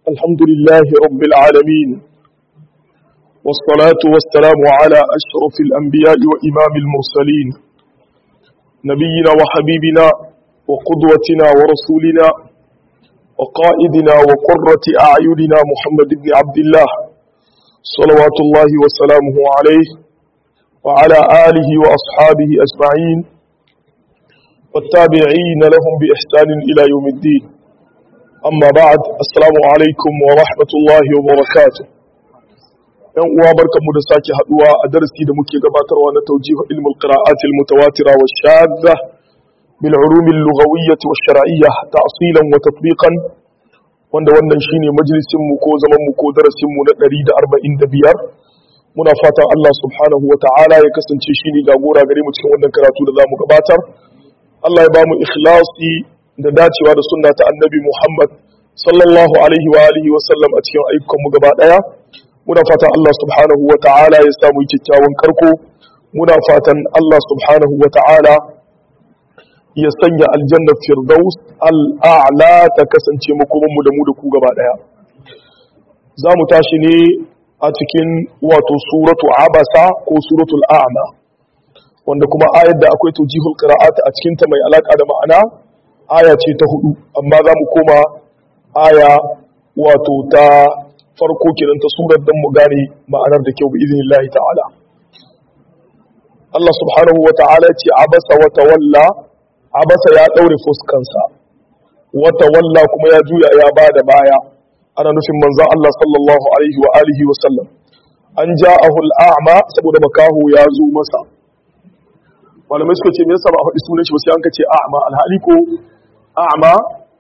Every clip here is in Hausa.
الحمد لله رب العالمين والصلاة والسلام على أشرف الأنبياء وإمام المرسلين نبينا وحبيبنا وقدوتنا ورسولنا وقائدنا وقرة أعيننا محمد بن عبد الله صلوات الله وسلامه عليه وعلى آله وأصحابه أجمعين والتابعين لهم بإحسان إلى يوم الدين أما بعد السلام عليكم ورحمة الله وبركاته ‘yan uwa barkanmu da sake haduwa a darasi da muke gabatarwa na taujihu ilmul qira'at al mutawatira wa shadda bil ulum al lughawiyyah wa shar'iyyah ta'silan wa tatbiqan wanda wannan shine majalisin mu ko zaman mu ko darasin mu na 145 muna fatan Allah subhanahu wa ta'ala ya kasance shine jagora gare mu cikin wannan karatu da zamu gabatar Allah ya bamu ikhlasi da dacewa da sunna ta annabi Muhammad sallallahu alaihi wa alihi wa sallam a cikin ayyukan mu gaba daya muna fatan Allah subhanahu wa ta'ala ya samu kyakkyawan karko muna fatan Allah subhanahu wa ta'ala ya sanya aljanna firdaus al'a'la ta kasance makoman mu da mu da ku gaba daya za mu tashi ne a cikin wato suratu abasa ko suratul a'ma wanda kuma ayar da akwai tujihul qira'at a cikin ta mai alaka da ma'ana aya ce ta hudu amma za mu koma aya wato ta farko kenan ta surar dan mu gane ma'anar da kyau bi idinillahi ta'ala Allah subhanahu wa ta'ala ce abasa wa tawalla abasa ya daure fuskansa wa tawalla kuma ya juya ya bada baya ana nufin manzon Allah sallallahu alaihi wa alihi wa sallam an ja'ahu al-a'ma saboda makahu ya zo masa malamai suka ce me yasa ba a faɗi sunan shi ba sai an ka ce a'ma alhali ko a'ma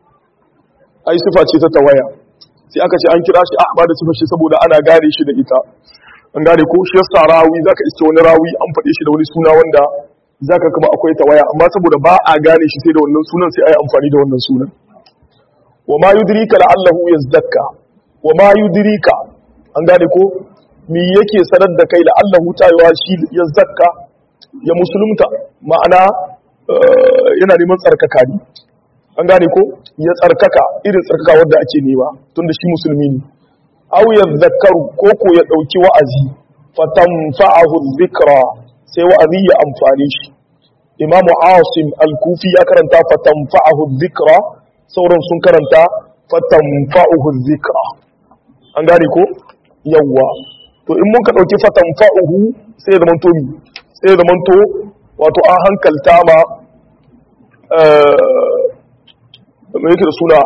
ai sifa ce ta tawaya sai aka ce an kira shi a'ma da sifa shi saboda ana gane shi da ita an gane ko shi yasa rawi zaka iske wani rawi an faɗe shi da wani suna wanda zaka kama akwai tawaya amma saboda ba a gane shi sai da wannan sunan sai ai amfani da wannan sunan wa ma yudrika la'allahu yazdakka wa ma yudrika an gane ko me yake sanar da kai la'allahu tayawa shi yazdakka ya musulunta ma'ana yana neman tsarkaka ne an gane ko ya tsarkaka irin tsarkaka wadda ake nema tunda shi musulmi ne aw ya zakaru ko ko ya dauki wa'azi fatanfa'ahu dhikra sai wa'azi ya amfane shi imam asim al-kufi ya karanta fatanfa'ahu dhikra sauran sun karanta fatanfa'ahu dhikra an gane ko yawwa to in mun ka dauki fatanfa'uhu sai ya zama to sai da manto wato an hankalta ma mai yake da suna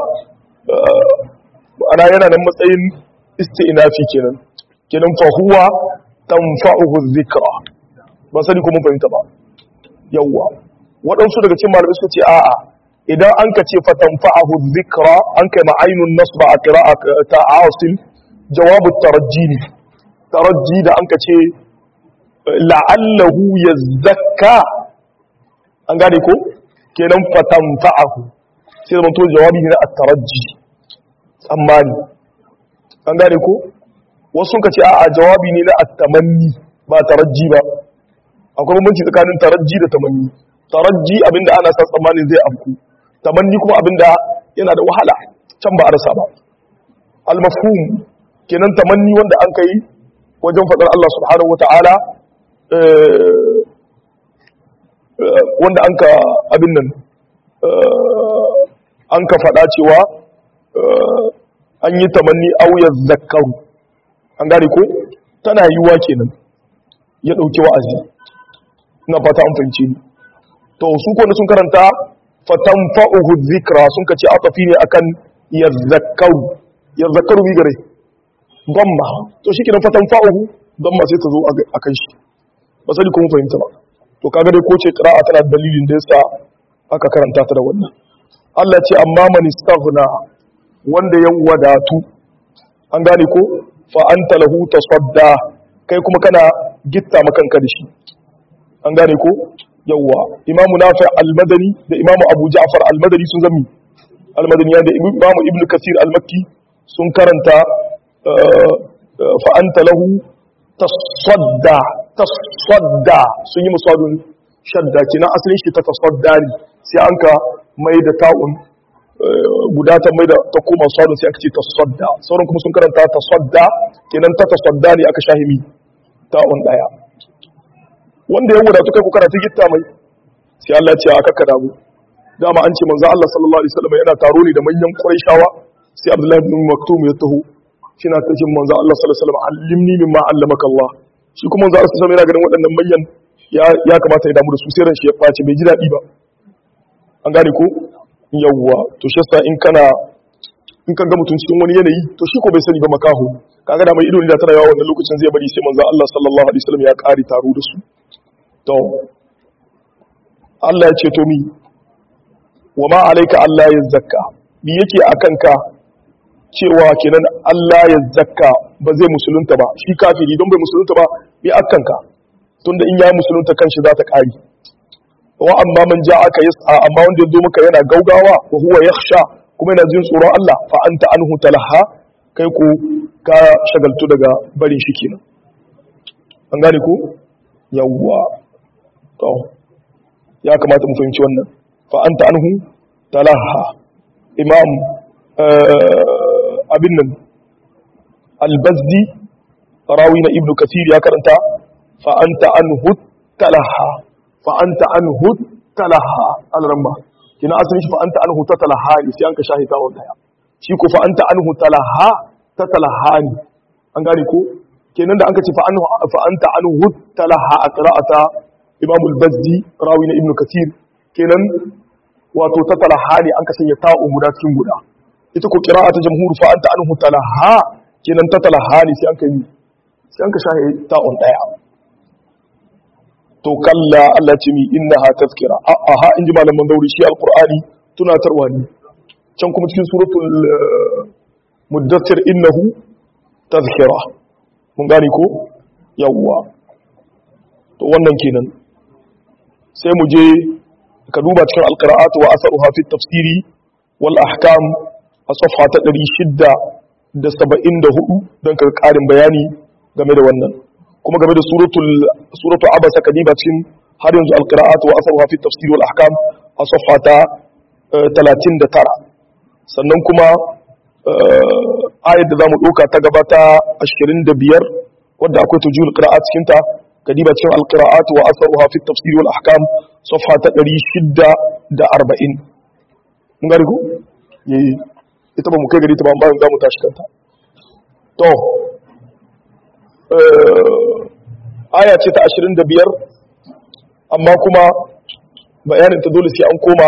ana yana nan matsayin isti'inafi kenan kenan fahuwa tanfa'uhu dhikra ba sani ko mun fahimta ba yawwa waɗansu daga cikin malamai suka ce a'a idan an ka ce fatanfa'uhu dhikra an kai ma ainun nasba a qira'a ta asim jawabu tarajji ne tarajji da an ka ce la'allahu ya zakka an gane ko kenan fatan fa'ahu sai zama to jawabi ne na at-tarajji tsammani an gane ko wasu ka ce a jawabi ne na at-tamanni ba tarajji ba akwai bambanci tsakanin tarajji da tamanni tarajji abinda ana sa tsammanin zai afku tamanni kuma abinda yana da wahala can ba a rasa ba al-mafhum kenan tamanni wanda an kai wajen faɗar Allah subhanahu wa ta'ala wanda an ka abin nan an ka faɗa cewa an yi tamanni auyar zakaru an gane ko tana yiwuwa kenan ya ɗauki wa'azi na fata an fahimci ni to su kone sun karanta fatan fa'uhu zikra sun ka ce atafi ne akan ya zakaru ya zakaru bi gare gwamma to shi kenan fatan fa'uhu gwamma sai ta zo a kan shi ba sani kuma fahimta ba to kaga dai ko ce qira'a tana dalilin da yasa aka karanta ta da wannan Allah ce amma man istaghna wanda ya wadatu an gane ko fa anta lahu tasadda kai kuma kana gitta makanka da shi an gane ko yawa imamu nafi al-madani da imamu abu ja'far al-madani sun zami al-madani da imamu ibnu kasir al-makki sun karanta fa anta lahu tasadda tasadda sun yi musadun shadda kenan asalin shi ta tasadda ne sai an ka mai da ta'un guda ta mai da ta koma sadun sai aka ce tasadda sauran kuma sun karanta tasadda kenan ta tasadda ne aka shahimi ta on daya wanda ya wadatu kai ku karatu gitta mai sai Allah ya ce aka kada mu dama an ce manzo Allah sallallahu alaihi wasallam yana taro ne da manyan Qurayshawa sai Abdullah ibn Maktum ya taho shi na tashin manzo Allah sallallahu alaihi wasallam allimni mimma allamaka Allah shi kuma manzo Allah sallallahu alaihi wasallam yana ganin waɗannan manyan ya ya kamata ya damu da su sai ran shi ya face bai ji dadi ba an gane ko yawwa to shi yasa in kana in kan ga mutum cikin wani yanayi to shi ko bai sani ba makaho kaga da mai ido ne da tana yawa wannan lokacin zai bari sai manzo Allah sallallahu alaihi wasallam ya kare taro da su to Allah ya ce to mi wa ma alaika Allah ya zakka bi yake akan ka cewa kenan Allah ya zakka ba zai musulunta ba shi kafiri don bai musulunta ba bi akan ka tunda in ya musulunta kanshi za ta kare wa amma man ja'aka yas'a amma wanda ya zo maka yana gaugawa wa huwa yakhsha kuma yana jin tsoron Allah fa anta anhu talaha kai ko ka shagaltu daga barin shi kenan an gane ko yawwa to ya kamata mu fahimci wannan fa anta anhu talaha imam abin nan al-bazdi rawi na ibnu kathir ya karanta fa anta anhu talaha fa anta anhu talaha al-ramba kina asalin shi fa anta anhu tatalaha ne sai an ka shahita wa daya shi ko fa anta anhu talaha tatalaha ne an gane ko kenan da an ka ce fa anhu fa anta anhu talaha a qira'ata imam al-bazdi rawi na ibnu kathir kenan wato tatalaha ne an ka sanya ta'u guda cikin guda ita ko qira'ata jamhur fa anta anhu talaha kenan tatalaha ne sai an ka yi sai an ka shahi ta'un daya to kalla Allah ce mi innaha tazkira a ha in ji malaman dauri shi alqur'ani tunatarwa ne can kuma cikin suratul muddathir innahu tazkira mun gane ko yawwa to wannan kenan sai mu je ka duba cikin alqira'atu wa asaruha fi tafsiri wal ahkam a safha ta 674 don ka karin bayani game da wannan kuma game da suratul suratu abasa kadiba cikin har yanzu alqira'atu wa asaruha fi tafsir wal ahkam a safha ta 39 sannan kuma ayat da zamu dauka ta gaba ta 25 wadda akwai tujul qira'at cikin ta kadiba cikin alqira'atu wa asaruha fi tafsir wal ahkam safha ta 640 mun gari ko yayi ita ba mu kai gari ta ba bayan zamu tashi kanta to aya ce ta 25 amma kuma bayanin ta dole sai an koma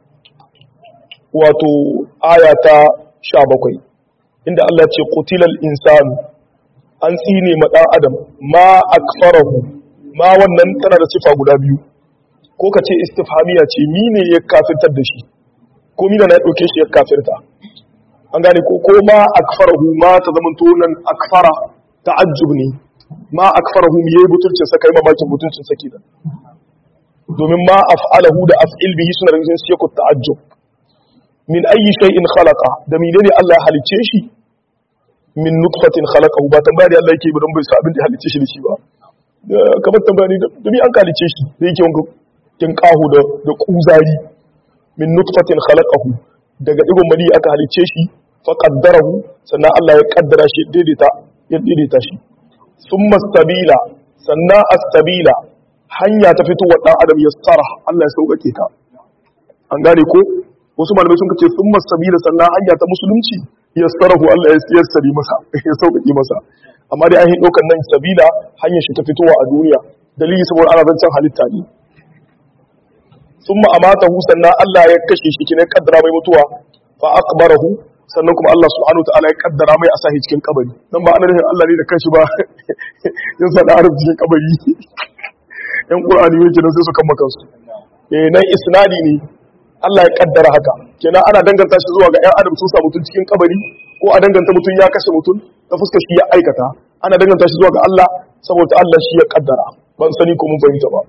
wato aya ta 17 inda Allah ce qutilal insanu an tsine ma dan adam ma akfarahu ma wannan tana da sifa guda biyu ko ka ce istifhamiya ce mine ya kafirtar da shi ko mina na dauke shi ya kafirta an gane ko ko ma akfarahu ma ta zamanto nan akfara ta'ajjub ne ma akfarahu mi yayi butulcin sa kai mamakin butulcin sa kenan domin ma af'alahu da af'il bihi suna da sai ku ta'ajjub min ayi shay'in khalaqa da menene Allah ya halice shi min nutfatin khalaqahu ba tambaya da Allah yake ba don bai sa abin da ya halice shi da shi ba kamar tambaya ne da mi an halice shi da yake wanka kin kahu da da kuzari min nutfatin khalaqahu daga digon mali aka halice shi fa qaddarahu sannan Allah ya kaddara shi daidaita ya daidaita shi summa stabila sannan astabila hanya ta fitowa dan adam ya tsara Allah ya sauƙaƙe ta an gane ko wasu malamai sun kace summa sabila sannan hanya ta musulunci ya tsarahu Allah ya yassari masa ya sauƙaƙe masa amma dai an yi ɗaukar nan sabila hanyar shi ta fitowa a duniya dalili saboda ana zancen halitta ne summa amatahu sannan Allah ya kashe shi kine kaddara mai mutuwa fa aqbarahu sannan kuma Allah subhanahu ta'ala ya kaddara mai asahi cikin kabari dan ba ana nufin Allah ne da kanshi ba ya sa da arab cikin kabari yan qur'ani yake nan sai su kama kansu eh nan isnadi ne Allah ya kaddara haka kenan ana danganta shi zuwa ga ƴan adam sun sa mutun cikin kabari ko a danganta mutun ya kashe mutun ta fuskar shi ya aikata ana danganta shi zuwa ga Allah saboda Allah shi ya kaddara ban sani ko mun fahimta ba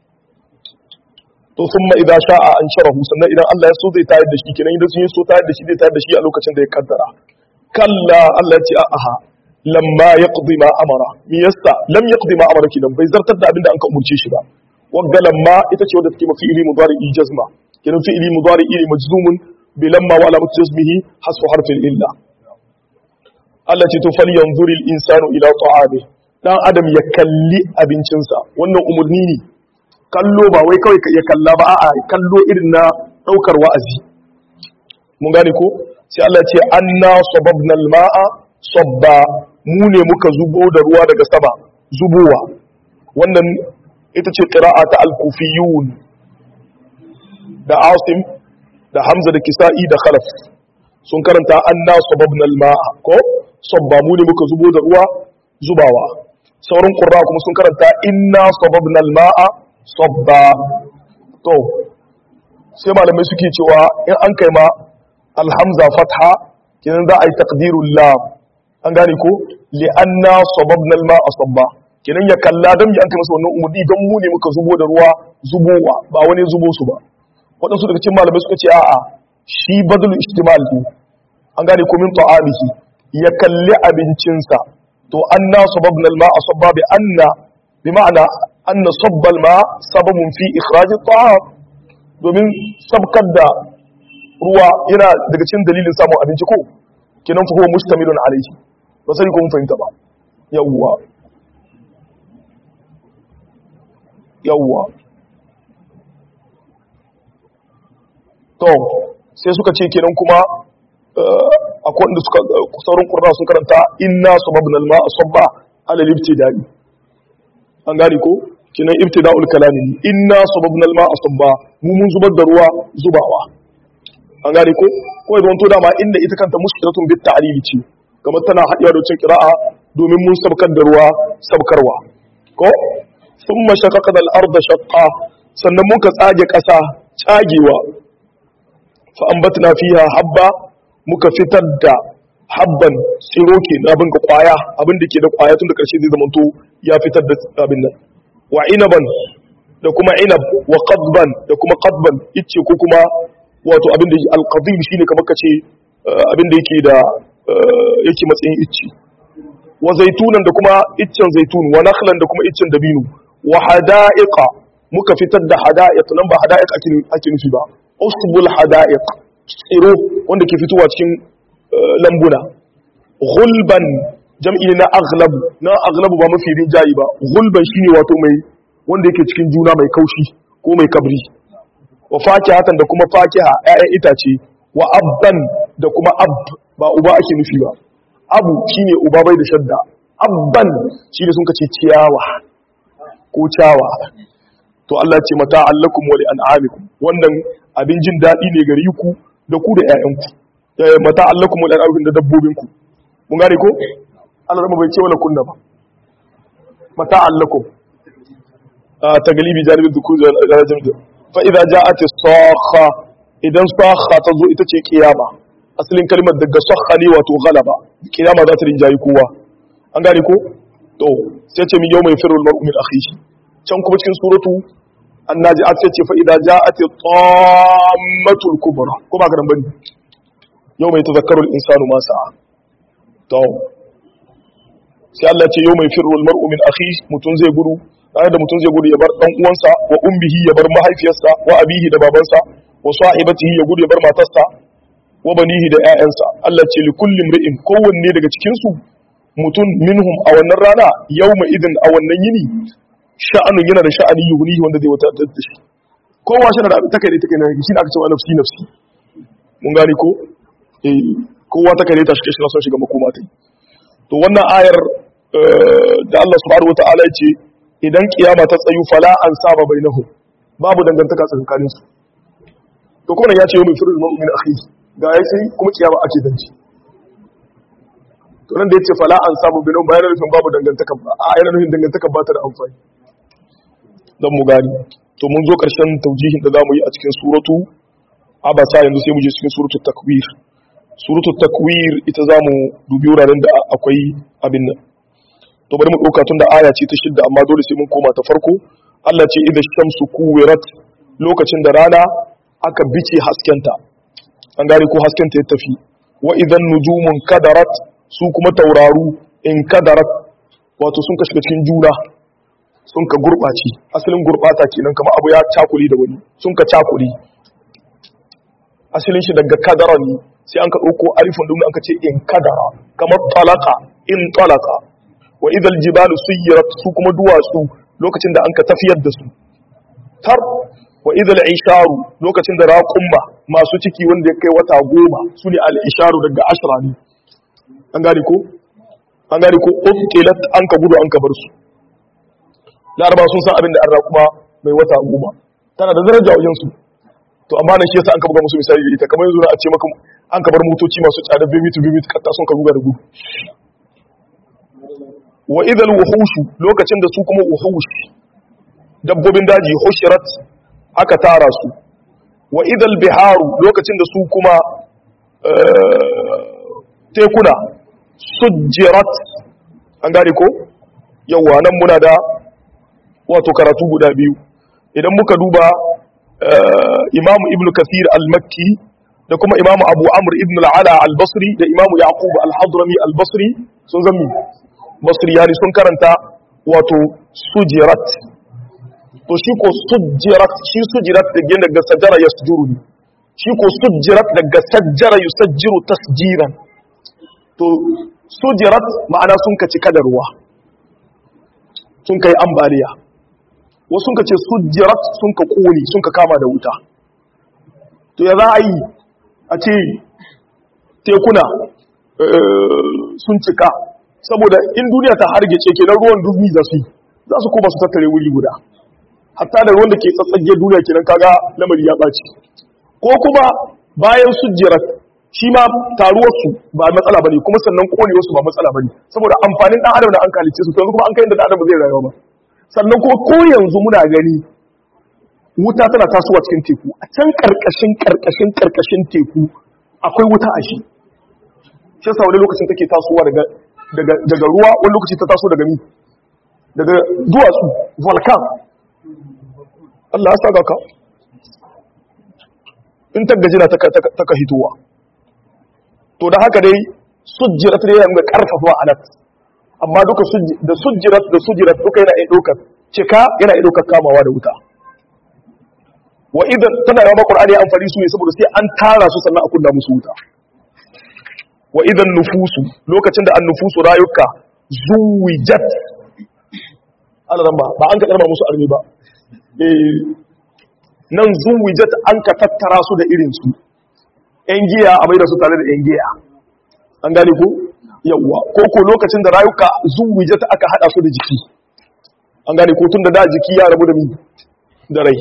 to summa idza sha'a an sharahu sannan idan Allah ya so zai tayar da shi kenan idan sun yi so tayar da shi zai tayar da shi a lokacin da ya kaddara kalla Allah ya ce a'a lamma yaqdi ma amara mi yasta lam yaqdi ma amara kidan bai zartar da abinda an ka umurce shi ba wagga lamma ita ce wadda take mafi ili mudari jazma kenan fi ili mudari ili majzumun bilamma wa alamatu jazmihi hasfu harfin illa Allah ce to fal yanzuril insanu ila ta'ami dan adam ya kalli abincinsa wannan umurni ne kallo ba wai kawai ya kalla ba a'a kallo irin na daukar wa'azi mun gane ko sai Allah ce anna sababna al-ma'a sabba mu ne muka zubo da ruwa daga sama zubowa wannan ita ce qira'a ta al-kufiyun da asim da hamza da kisa'i da khalaf sun karanta anna sababna al-ma'a ko sabba mu ne muka zubo da ruwa zubawa sauran qurra kuma sun karanta inna sababna al-ma'a sabba to sai malamai suke cewa in an kai ma alhamza fatha kenan za a yi taqdirul lam an gane ko li anna sababna al-ma'a sabba kenan ya kalla dan ya an kai masa wannan umudi dan mu ne muka zubo da ruwa zubowa ba wani zubo su ba waɗansu daga cikin malamai suka ce a'a shi badul istimal ne an gane ko min ta'amihi ya kalli abincinsa to anna sababna al-ma'a sabba bi anna bi ma'ana anna sabba al-ma sababun fi ikhraj at-ta'am domin sabkar da ruwa yana daga cikin dalilin samun abinci ko kinan fa huwa mustamilun alayhi ba sai ko mun fahimta ba yawwa yawwa to sai suka ce kenan kuma akwai wanda suka sauran qurra sun karanta inna sababna al-ma'a sabba ala al-ibtida'i an gane ko kinan ibtida'ul kalami inna sababna al-ma'a sabba mu mun zubar da ruwa zubawa an gane ko ko idan to dama inda ita kanta mushkilatun bit ta'lili ce kamar tana hadiya da cin qira'a domin mun sabkar da ruwa sabkarwa ko thumma shaqaqna al-ardha shaqqa sannan muka tsage kasa tsagewa fa ambatna fiha habba muka fitar da habban tsiro ke na abin ga kwaya abin da ke da kwaya tun da karshe zai zama to ya fitar da abin nan wa inaban da kuma inab wa qadban da kuma qadban ice ko kuma wato abin da alqadim shine kamar kace abin da yake da yake matsayin icce wa zaitunan da kuma iccen zaitun wa nakhlan da kuma iccen dabino wa hada'iqa muka fitar da hada'iq nan ba hada'iq ake nufi ba usbul hada'iq tsiro wanda ke fitowa cikin lambuna gulban jam'i na aghlabu na aghlabu ba mafi rinjayi ba gulban shine wato mai wanda yake cikin juna mai kaushi ko mai kabri wa fakihatan da kuma fakiha ƴaƴan itace wa abban da kuma ab ba uba ake nufi ba abu shine uba bai da shadda abban shine sun kace ciyawa ko cawa to Allah ce mata allakum wa li an'amikum wannan abin jin daɗi ne gare ku da ku da ƴaƴanku mata allakum wa li an'amikum da dabbobinku mun gane ko Allah rama bai ce wala kunna ba mata allakum ta galibi janibin dukkan zarajin da fa idza ja'at as-sakha idan sakha ta zo ita ce kiyama asalin kalmar daga sakha ne wato galaba kiyama za ta rinjayi kowa an gane ko to sai ce min yawma yafiru al-mar'u min akhihi can kuma cikin suratu annaji'at sai ce fa idza ja'at at-tammatul kubra ko ba garan bane yawma yatazakkaru al-insanu ma sa'a to sai Allah ce yawma yafiru al-mar'u min akhihi mutun zai gudu ranar da mutum zai gudu ya bar dan uwansa wa ummihi ya bar mahaifiyarsa wa abihi da babansa wa sahibatihi ya gudu ya bar matarsa wa banihi da ƴaƴansa Allah ce li kulli imri'in kowanne daga cikin su mutum minhum a wannan rana yawma idin a wannan yini sha'anun yana da sha'ani yuhunihi wanda zai wata da shi kowa shi da ta kai ta kai na shi ne aka cewa nafsi nafsi mun gane ko eh kowa ta kai ta shi shi na son shiga makoma tai to wannan ayar da Allah subhanahu wataala ya ce idan kiyama ta tsayu fala an saba bainahu babu dangantaka tsakanin su to kuma ya ce yau mai firul mu'min akhi ga ya sai kuma kiyama ake zanci to nan da yace fala an saba bainahu bayan nufin babu dangantaka ba a yana nufin dangantaka ba ta da amfani dan mu gani to mun zo karshen taujihin da zamu yi a cikin suratu abasa yanzu sai mu je cikin suratu takwir suratu takwir ita zamu dubi wuraren da akwai abin nan to bari mu ɗauka tun da aya ce ta shidda amma dole sai mun koma ta farko Allah ce idan shamsu kuwirat lokacin da rana aka bice haskenta an gane ko haskenta ya tafi wa idan nujumun kadarat su kuma tauraru in kadarat wato sun ka shiga cikin juna sun ka gurɓace asalin gurɓata kenan kamar abu ya cakuli da wani sun ka cakuli asalin shi daga kadara ne sai an ka ɗauko alifin domin an ka ce in kadara kamar talaka in talaka wa idal jibalu suyirat su kuma duwatsu lokacin da an ka tafiyar da su tar wa idal isharu lokacin da raƙumma masu ciki wanda ya kai wata goma su ne al isharu daga ashra ne an gane ko an gane ko utilat an ka gudu an ka bar su laraba sun san abin da an raƙuma mai wata goma tana da daraja wajen su to amma nan shi yasa an ka buga musu misali da ita kamar yanzu na a ce maka an ka bar motoci masu tsada bibit bibit katta sun ka buga da gudu wa idal wuhushu lokacin da su kuma wuhush dabbobin daji hushirat aka tara su wa idal biharu lokacin da su kuma tekuna sujjirat an gane ko yawwa nan muna da wato karatu guda biyu idan muka duba imamu ibn kathir al-makki da kuma imamu abu amr ibn al-ala al-basri da imamu yaqub al-hadrami al-basri sun zammi basri yani sun karanta wato sujirat to shi ko sujirat shi sujirat da gina daga sajara yasjuru ne shi ko sujirat daga sajjara yusajjiru tasjiran to sujirat ma'ana sun kaci kadarwa sun kai ambaliya wasu sun ka ce sujirat sun ka kone sun ka kama da wuta to ya za a yi a ce tekuna sun cika saboda in duniya ta hargece kenan ruwan dubni za su yi za su koma su tattare wuri guda hatta da ruwan da ke tsatsage duniya kenan kaga lamari ya ɓaci ko kuma bayan sujirat shi ma taruwarsu ba matsala bane kuma sannan konewarsu ba matsala bane saboda amfanin dan adam da an kalice su to yanzu kuma an kai inda dan adam ba zai rayuwa ba sannan kuma ko yanzu muna gani wuta tana tasowa cikin teku a can karkashin karkashin karkashin teku akwai wuta a shi shi yasa wani lokacin take tasowa daga daga daga ruwa wani lokaci ta taso daga mi daga duwatsu volcan Allah ya saka ka in ta gajina ta ka hitowa to da haka dai sujjirat ne yana ga karfafa alat amma duka da sujjirat da sujjirat duka yana iya ɗaukar cika yana iya ɗaukar kamawa da wuta wa idan tana yawa qur'ani amfani su ne saboda sai an tara su sannan a kunna musu wuta wa idan nufusu lokacin da an nufusu rayuka zuwijat alaran ba ba an ka karba musu armi ba eh nan zuwijat an ka tattara su da irin su yan giya a bai da su tare da yan giya an gane ko yawwa ko ko lokacin da rayuka zuwijat aka hada su da jiki an gane ko tun da da jiki ya rabu da mi da rai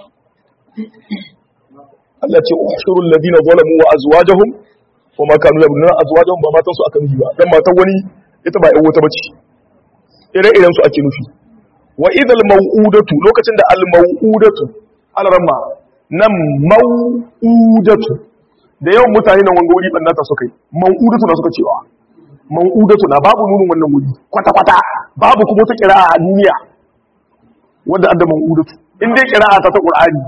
Allah ce ushurul ladina zalamu wa azwajuhum wa ma kanu yabnuna azwajuhum ba matan su aka nufi ba dan matan wani ita ba yan wata bace ire-iren su ake nufi wa idal mau'udatu lokacin da al mau'udatu alramma nan mau'udatu da yawan mutane nan wanga wuri bannata suka yi mau'udatu na suka cewa mau'udatu na babu nunin wannan wuri kwata-kwata babu kuma ta kira a duniya wanda adda mau'udatu in dai kira ta ta qur'ani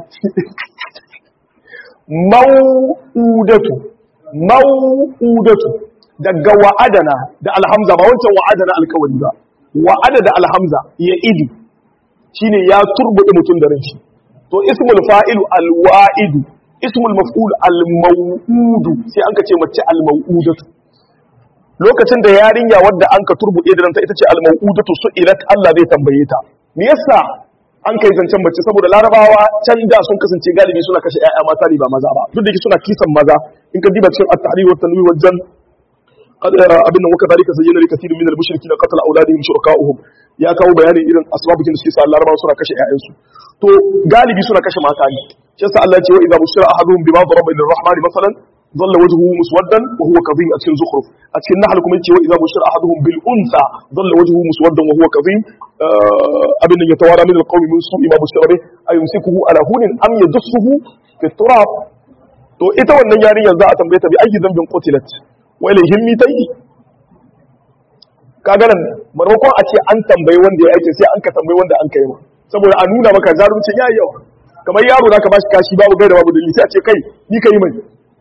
mau'udatu mau'udatu daga wa'adana da alhamza ba wancan wa'adana alkawari ba wa'ada da alhamza ya idi shine ya turbuɗe mutum da ranshi to ismul fa'ilu alwa'idu ismul maf'ul almau'udu sai an ka ce mace almau'udatu lokacin da yarinya wadda an ka turbuɗe da ranta ita ce almau'udatu su ilat Allah zai tambaye ta me yasa an kai zancen mace saboda larabawa can da sun kasance galibi suna kashe ƴaƴa mata ne ba maza ba duk da yake suna kisan maza in ka diba cikin at-tahrir wa tanwir wajen abin nan waka zalika zayyana li kathirin min al-mushrikin qatala awladihim shuraka'uhum ya kawo bayanin irin asbabukin da suke sa larabawa suna kashe ƴaƴansu to galibi suna kashe mata ne shi yasa Allah ya ce wa idza bushira ahaduhum bima daraba lir-rahmani masalan ظل وجهه مسودا وهو كظيم أتكن زخرف أتكن نحل كم يتي وإذا بشر أحدهم بالأنثى ظل وجهه مسودا وهو كظيم أبن يتوارى من القوم من سوء ما بشر به أيمسكه على هون أم يدسه في التراب to ita wannan yarinyar za a tambaye ta bi ayi zambin qutilat wa ilayhim mitai kaga nan marmakon a ce an tambayi wanda ya aike sai an ka tambayi wanda an kai ma saboda a nuna maka zarumcin yayi yawa kamar yaro zaka bashi kashi babu gaida babu dalili sai a ce kai ni kai mai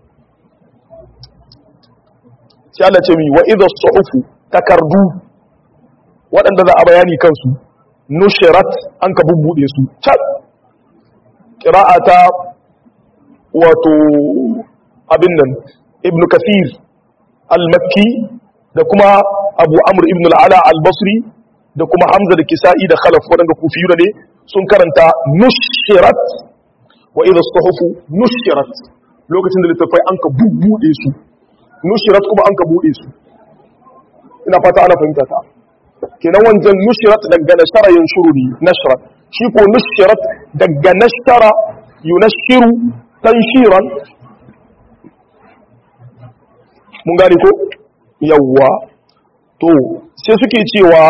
sai Allah ce mi wa idha suhufu takardu waɗanda za a bayani kansu nushirat an ka bubbude su can qira'ata wato abin nan ibn kathir al-makki da kuma abu amr ibn al-ala al-basri da kuma hamza da kisa'i da khalaf waɗanda kufiyu ne sun karanta nushirat wa idha suhufu nushirat lokacin da littafai an ka bubbude su nushirat kuma an ka bude su ina fata ana fahimta ta kenan wancan nushirat daga nashara yanshuru ne nashrat shi ko nushirat daga nashara yunashiru tanshiran mun gane ko yawwa to sai suke cewa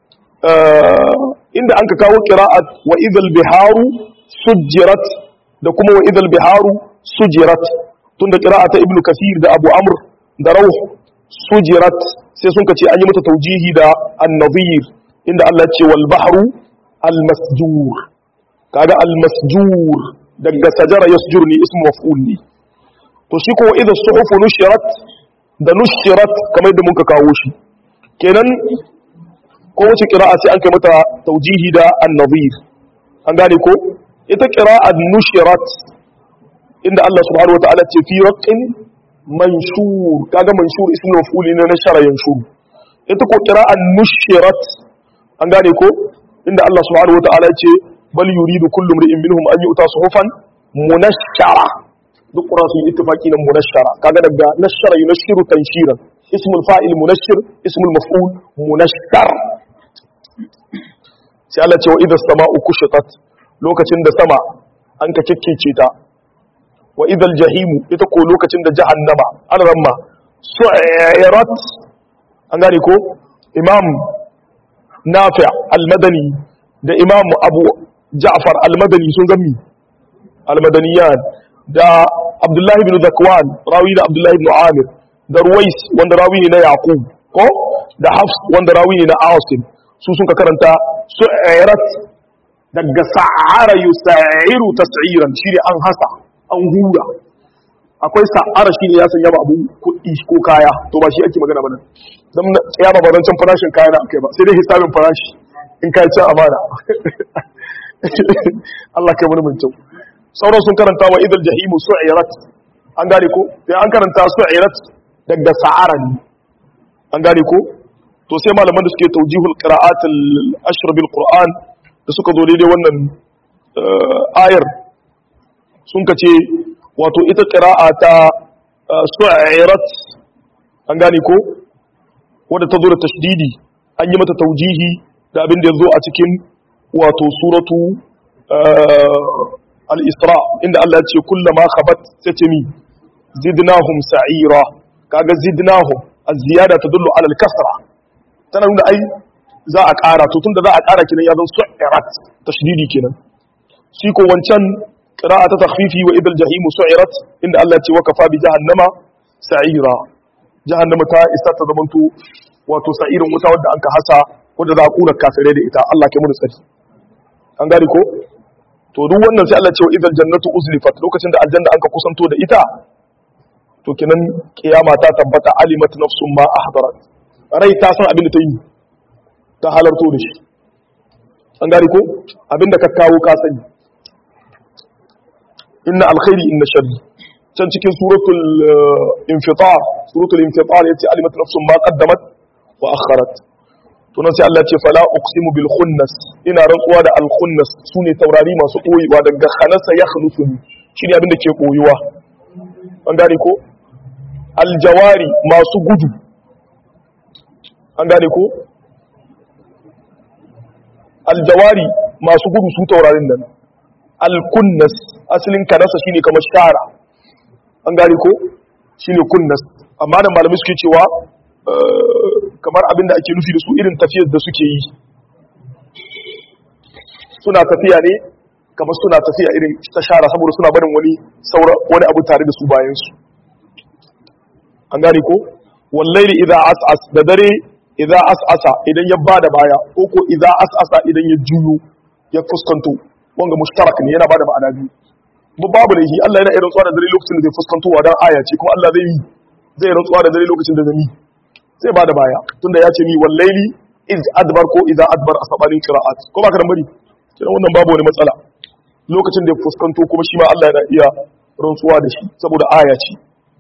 inda an ka kawo qira'at wa idhal biharu sujjirat da kuma wa idhal biharu sujirat tunda qira'ata ibnu kasir da abu amr da rawh sujirat sai sun kace an yi mata taujihi da an-nadhir inda Allah ya ce wal bahru al-masjur kaga al-masjur daga sajara yasjur ne ismu maf'ul ne to shi ko idha suhufu nushirat da nushirat kamar da muka kawo shi kenan ko wace qira'a sai an kai mata taujihi da an-nadhir an gane ko ita qira'a nushirat inda Allah subhanahu wataala ce fi raqqin manshur kaga manshur ismu maf'ul ne na shara yanshur ita ko qira'a nushirat an gane ko inda Allah subhanahu wataala ce bal yuridu kullu imrin minhum an yu'ta suhufan munashshara duk ƙura sun yi ittifaki na munashara kaga daga nashara yunashiru tanshiran ismul fa'il munashir ismul maf'ul munashar sai Allah ce wa idha sama'u kushitat lokacin da sama an ka kikkece ta wa idhal jahimu ita ko lokacin da jahannama an ramma su'irat an gane ko imam nafi' al-madani da imam abu ja'far al-madani sun gami al-madaniyan da Abdullahi bin Zakwan rawi da Abdullahi bin Amir da Ruwais wanda rawi ne na Yaqub ko da Hafs wanda rawi ne na Asim su sun ka karanta su'irat daga sa'ara yusa'iru tas'iran shine an hasa an hura akwai sa'ara shine ya sanya ba abu kuɗi ko kaya to ba shi ake magana ba nan dan ya ba bazan farashin kaya na akai ba sai dai hisabin farashi in kai ci amana Allah kai mun mun sauran sun karanta wa idal jahimu su'irat an gane ko sai an karanta su'irat daga sa'ara ne an gane ko to sai malaman da suke taujihul qira'at al-ashr bil qur'an da suka zo daidai wannan ayar sun kace wato ita qira'a ta su'irat an gane ko wanda ta zo da tashdidi an yi mata taujihi da abin da ya zo a cikin wato suratu al-isra inda Allah ya ce kullama khabat satami zidnahum sa'ira kaga zidnahum az-ziyada tadullu ala al-kasra tana nuna ai za a ƙara to tunda za a ƙara kenan ya zan su'irat tashdidi kenan shi ko wancan qira'a ta takhfifi wa idal jahim su'irat inda Allah ya ce wa kafa bi jahannama sa'ira jahannama ta isa ta zamanto wato sa'irin wuta wadda anka hasa wadda za a kura kafirai da ita Allah kai mu da tsari an gane ko to duk wannan sai Allah ce wa idal jannatu uzlifat lokacin da aljanna anka kusanto da ita to kinan kiyama ta tabbata alimat nafsun ma ahdarat rai ta san abin da ta yi ta halarto da shi an gane ko abin da ka kawo ka sani inna alkhairi inna sharri can cikin suratul infitar suratul infitar yace alimat nafsun ma qaddamat wa akharat to nan sai Allah ce fala uqsimu bil khunnas ina rantsuwa da al khunnas sune taurari masu koyewa daga khanasa ya khlusuni shine abin da ke koyuwa an gane ko al jawari masu gudu an gane ko al jawari masu gudu su taurarin nan al kunnas asalin kanasa shine kamar shara an gane ko shine kunnas amma da malamai suke cewa kamar abinda ake nufi da su irin tafiyar da suke yi suna tafiya ne kamar suna tafiya irin ta shara saboda suna barin wani saura wani abu tare da su bayan su an gane ko wallahi idza as'as da dare idza as'asa idan ya bada baya ko ko idza as'asa idan ya juyo ya fuskanto wanga mushtarak ne yana bada ma'ana biyu babu da shi Allah yana irin tsawa da dare lokacin da zai fuskanto wa dan aya ce kuma Allah zai yi zai rantsuwa da dare lokacin da zai zai bada baya tunda ya ce ni wallaili iz adbar ko idza adbar asabanin qira'at ko ba ka dan bari kina wannan babu wani matsala lokacin da ya fuskanto kuma shi ma Allah yana iya rantsuwa da shi saboda aya ce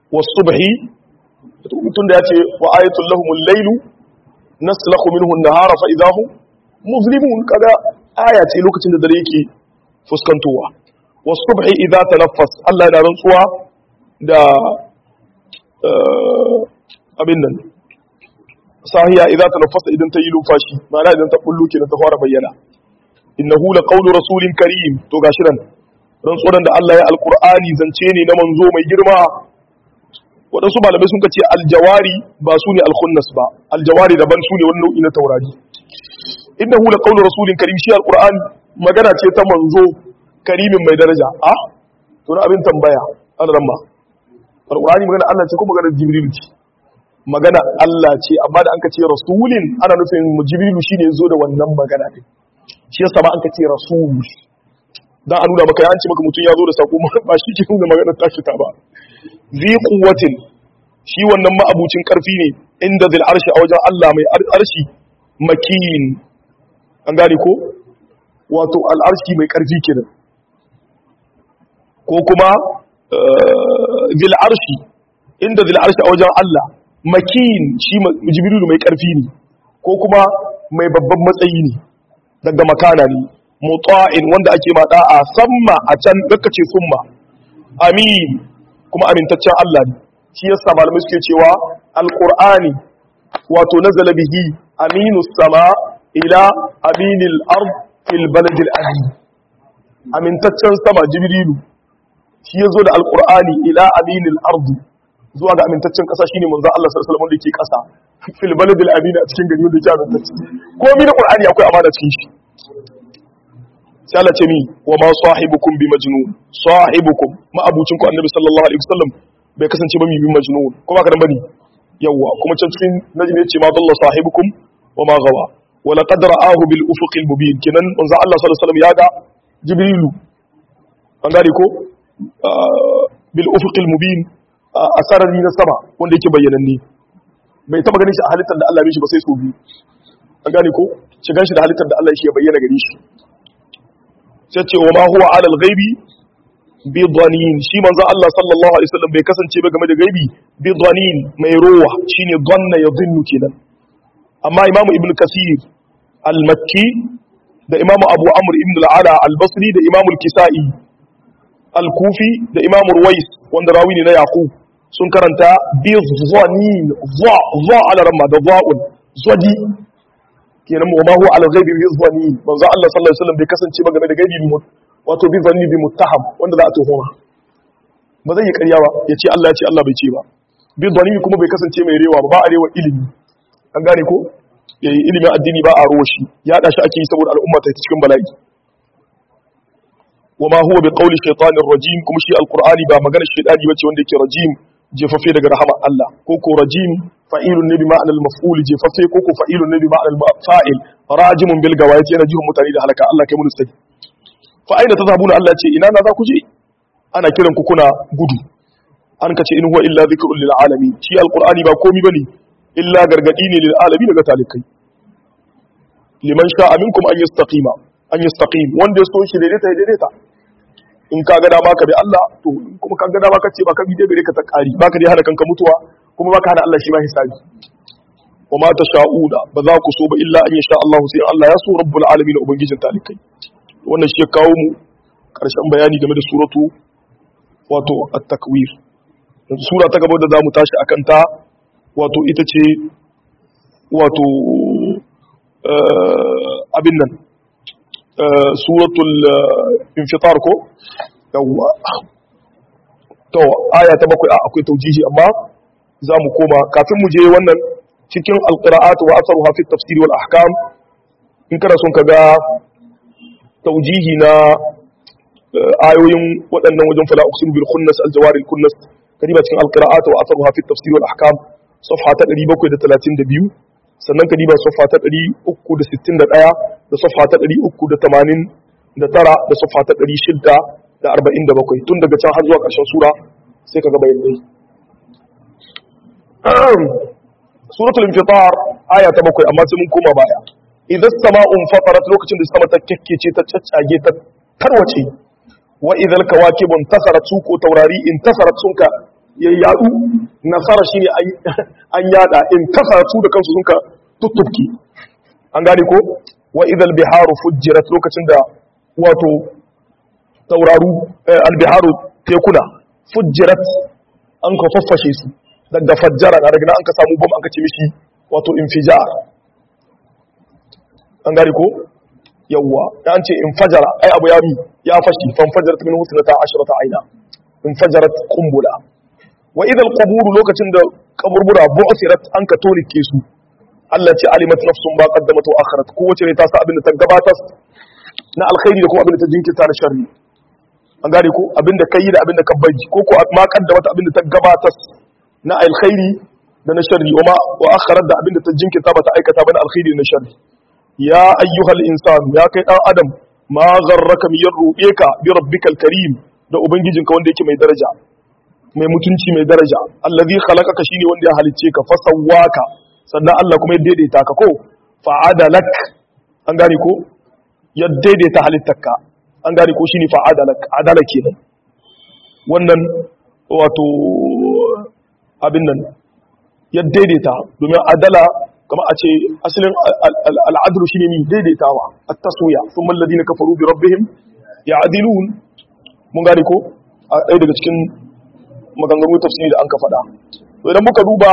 was-subhi tun da yace wa ayatul lahumul laylu naslakhu minhu an-nahara fa idahum muzlimun kaga aya ce lokacin da dare yake fuskantowa was-subhi idza tanaffas Allah yana rantsuwa da abin nan sahiya idza tanaffasa idan ta yi lumfashi ma'ana idan ta bullo kenan ta fara bayyana innahu laqawlu rasulin karim to gashi nan rantsuwan da Allah ya alqur'ani zance ne na manzo mai girma waɗansu malamai sun ce aljawari ba su ne alkhunnas ba aljawari daban su ne wani nau'i na taurari innahu laqawlu rasulin karim shi alqur'ani magana ce ta manzo karimin mai daraja a to na abin tambaya an ramma alqur'ani magana Allah ce ko magana jibril ce magana Allah ce amma da an ka ce rasulin ana nufin jibrilu shine zo da wannan magana din shi yasa ba an ka ce rasul dan a nuna maka ya an ce maka mutum ya zo da sako ba shi ke nuna magana ta fita ba zi quwwatin shi wannan ma'abucin karfi ne inda zil arshi a wajen Allah mai arshi makin an gane ko wato al'arshi mai karfi kenan ko kuma zil arshi inda zil arshi a wajen Allah makin shi jibrilu mai karfi ne ko kuma mai babban matsayi ne daga makana ne mutsa'in wanda ake mada a samma a can daga ce summa amin kuma amintaccen Allah ne shi yasa malamai suke cewa alqur'ani wato nazala bihi aminu sama ila aminil ard fil baladil amin amintaccen sama jibrilu shi yazo da alqur'ani ila aminil ard zuwa ga amintaccen kasa shine manzon Allah sallallahu alaihi wasallam da yake kasa fil baladil amin a cikin gari wanda yake amintacce komai na qur'ani akwai amana cikin shi sai Allah ce mi wa ma sahibukum bi majnun sahibukum ma abucin ku annabi sallallahu alaihi wasallam bai kasance ba mi bi majnun ko ba ka dan bane yawa kuma can cikin najmi yace ma dalla sahibukum wa ma gawa wa laqad ra'ahu bil ufuqil mubin kenan manzo Allah sallallahu alaihi wasallam ya ga jibrilu an gane ko bil ufuqil mubin a sarari na sama wanda yake bayyananne bai taba ganin shi a halittar da Allah ya shi ba sai so biyu an gane ko shigan shi da halittar da Allah shi ya bayyana gare shi sai ce wa ma huwa alal ghaibi bi dhanin shi manzo Allah sallallahu alaihi wasallam bai kasance ba game da gaibi bi dhanin mai rowa shine dhanna yadhunnu kenan amma imamu ibnu kasir al-makki da imamu abu amr ibn al-ala al-basri da imamu al-kisai al-kufi da imamu ruwais wanda rawi ne na yaqub sun karanta bi dhanin dha dha ala ramma da dha'un zadi kenan wa ma huwa ala ghaibi bi dhani manzo Allah sallallahu alaihi wasallam bai kasance ba game da gaibi bi wato bi zanni bi muttaham wanda za a tuhuma ba zai yi ƙarya ba ya ce Allah ya ce Allah bai ce ba bi dhani kuma bai kasance mai rewa ba ba a rewa ilimi an gane ko yayi ilimin addini ba a ruwa shi ya da shi ake yi saboda al'umma ta cikin bala'i wa ma huwa bi qawli shaytanir rajim kuma shi alqur'ani ba magana shaytani bace wanda yake rajim jefaffe daga rahama Allah ko ko rajim fa'ilun ne bi ma'anar al-maf'ul jefaffe ko ko fa'ilun ne bi ma'anar fa'il rajimun bil gawayati yana jihun mutane da halaka Allah kai mun sai fa aina tazhabuna Allah ce ina na za ku je ana kiran ku kuna gudu an kace in huwa illa dhikrun lil alamin shi alqur'ani ba komai bane illa gargadi ne lil alamin daga talikai liman sha'a minkum an yastaqima an yastaqim wanda ya so shi daidaita daidaita in ka ga dama ka bi Allah to kuma ka ga dama ka ce ba ka bi dai gare ka ta kari ba ka dai hana kanka mutuwa kuma ba ka hana Allah shi ba hisabi wa ma tasha'una ba za ku so ba illa an yasha Allah sai Allah ya so rabbul alamin ubangijin talikai wannan shi ya kawo mu karshen bayani game da suratu wato at-takwir sura ta gaba da zamu tashi akan ta wato ita ce wato abin nan suratul infitar ko yawwa to aya ta bakwai akwai taujihi amma za mu koma kafin mu je wannan cikin alqira'at wa asaruha fi tafsir wal ahkam in kana son ka ga taujihi na ayoyin waɗannan wajen fala uqsimu bil khunnas al jawari al kunnas kadiba cikin alqira'at wa asaruha fi tafsir wal ahkam safha ta 732 sannan ka diba safha ta 361 da safha ta 389 da safha ta 647 tun daga can har zuwa ƙarshen sura sai ka ga bayanai suratul infitar aya ta bakwai amma sai mun koma baya idan sama'un fatarat lokacin da sama ta kekkece ta caccage ta tarwace wa idal kawakibun tasarat su ko taurari in tasarat sun ka ya yadu nasara shine an yada in kasa su da kansu sun ka tuttuki an gane ko wa idal biharu fujjirat lokacin da wato tauraru albiharu tekuna fujjirat an ka faffashe su daga fajjara na daga nan an ka samu bom an ka ce mishi wato infijar an gane ko yawwa da an ce infajara ai abu ya mi ya fashi fanfajarat min husnata ashrata aina infajarat qumbula wa idal qubur lokacin da kaburbura bu'thirat an ka torike su Allah ce alimat nafsun ba qaddamat wa akharat kowace ne ta sa abin da ta gabatar na alkhairi da kuma abin da ta jinkirta na sharri an gane ko abin da kai da abin da ka bari ko ko ma qaddamat abin da ta gabatar na alkhairi da na sharri wa ma wa akharat da abin da ta jinkirta ba ta aikata ba na alkhairi da na sharri ya ayyuhal insan ya kai dan adam ma gharraka min ru'ika bi rabbikal karim da ubangijinka wanda yake mai daraja mai mutunci mai daraja allazi khalaqaka shine wanda ya halicce ka fasawwaka sannan Allah kuma ya daidaita ka ko fa'adalak an gane ko ya daidaita halittarka an gane ko shine fa'adalak adala kenan wannan wato abin nan ya daidaita domin adala kama a ce asalin al'adlu shine mi daidaitawa at-taswiya thumma alladhina kafaru bi rabbihim ya'dilun mun gane ko a ɗaya daga cikin maganganu tafsiri da an ka faɗa idan muka duba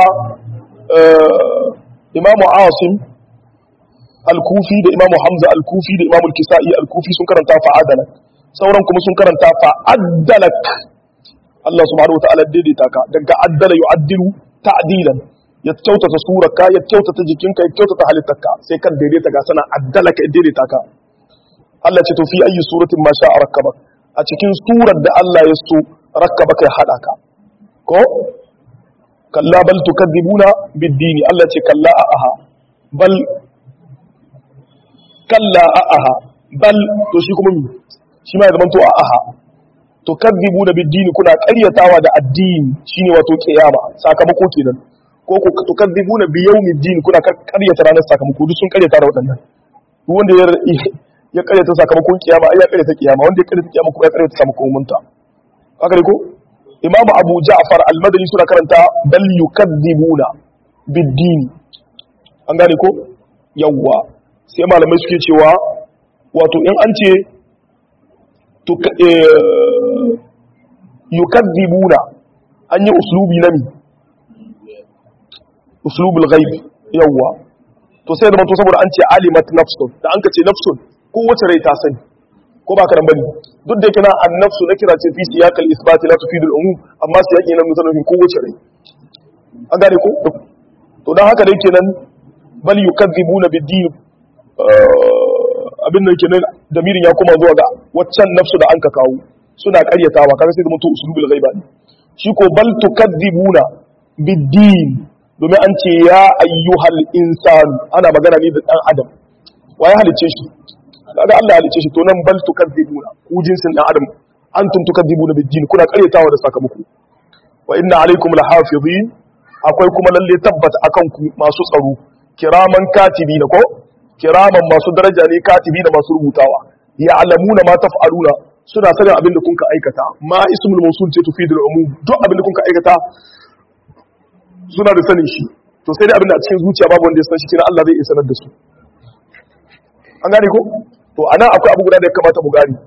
imamu asim al-kufi da imamu hamza al-kufi da imamu al-kisa'i al-kufi sun karanta fa'adalak sauran kuma sun karanta fa'adalak Allah subhanahu wa ta'ala daidaita ka daga addala yu'addilu ta'dilan ya kyautata surarka ya kyautata jikinka ya kyautata halittarka sai kan daidaita ga sana addalaka ya daidaita ka Allah ce to fi ayi suratin ma sha'a rakkabak a cikin surar da Allah ya so rakkabaka ya hada ka ko kalla bal tukadzibuna bid-dini Allah ce kalla aha bal kalla aha bal to shi kuma mi shi ma ya zama to aha tukadzibuna bid-dini kuna ƙaryatawa da addini shine wato kiyama sakamako kenan ko ku tukadzibuna bi yawmiddin kuna ƙaryata ranar sakamako duk sun ƙaryata da waɗannan duk wanda ya ya ƙaryata sakamakon kiyama ai ya ƙaryata kiyama wanda ya ƙaryata kiyama kuma ya ƙaryata sakamakon munta haka ne ko imamu abu ja'far al-madani suna karanta bal yukadzibuna bid-din an gane ko yawwa sai malamai suke cewa wato in an ce yukadzibuna an yi uslubi na mi uslubul ghaib yawwa to sai da manto saboda an ce alimat nafsun da an ka ce nafsun ko wace rai ta sani ko ba karan bane duk da kina annafsu na kira ce fi siyaqal isbat la tufidul umum amma siyaqi na mutanen ko wace rai an gane ko to dan haka dai kenan bal yukadzibuna bid-din abin da kenan damirin ya koma zuwa ga waccan nafsu da an ka kawo suna karyatawa kaga sai da mutu usulul ghaiba ne shi ko bal tukadzibuna bid-din domin an ce ya ayyuhal insan ana magana ne da dan adam wa ya halice shi kaga Allah ya halice shi to nan bal tukadzibuna ku jinsin dan adam antum tukadzibuna bid-din kuna karyatawa da sakamako wa inna alaikum lahafizin akwai kuma lalle tabbata akan ku masu tsaro kiraman katibi na ko kiraman masu daraja ne katibi da masu rubutawa ya alamuna ma taf'aluna suna sanin abin da kunka aikata ma ismul mawsul ce tufidul umum duk abin da kunka aikata suna da sanin shi to sai dai abin da a cikin zuciya babu wanda ya san shi kina Allah zai iya sanar da su an gane ko to anan akwai abu guda da ya kamata mu gane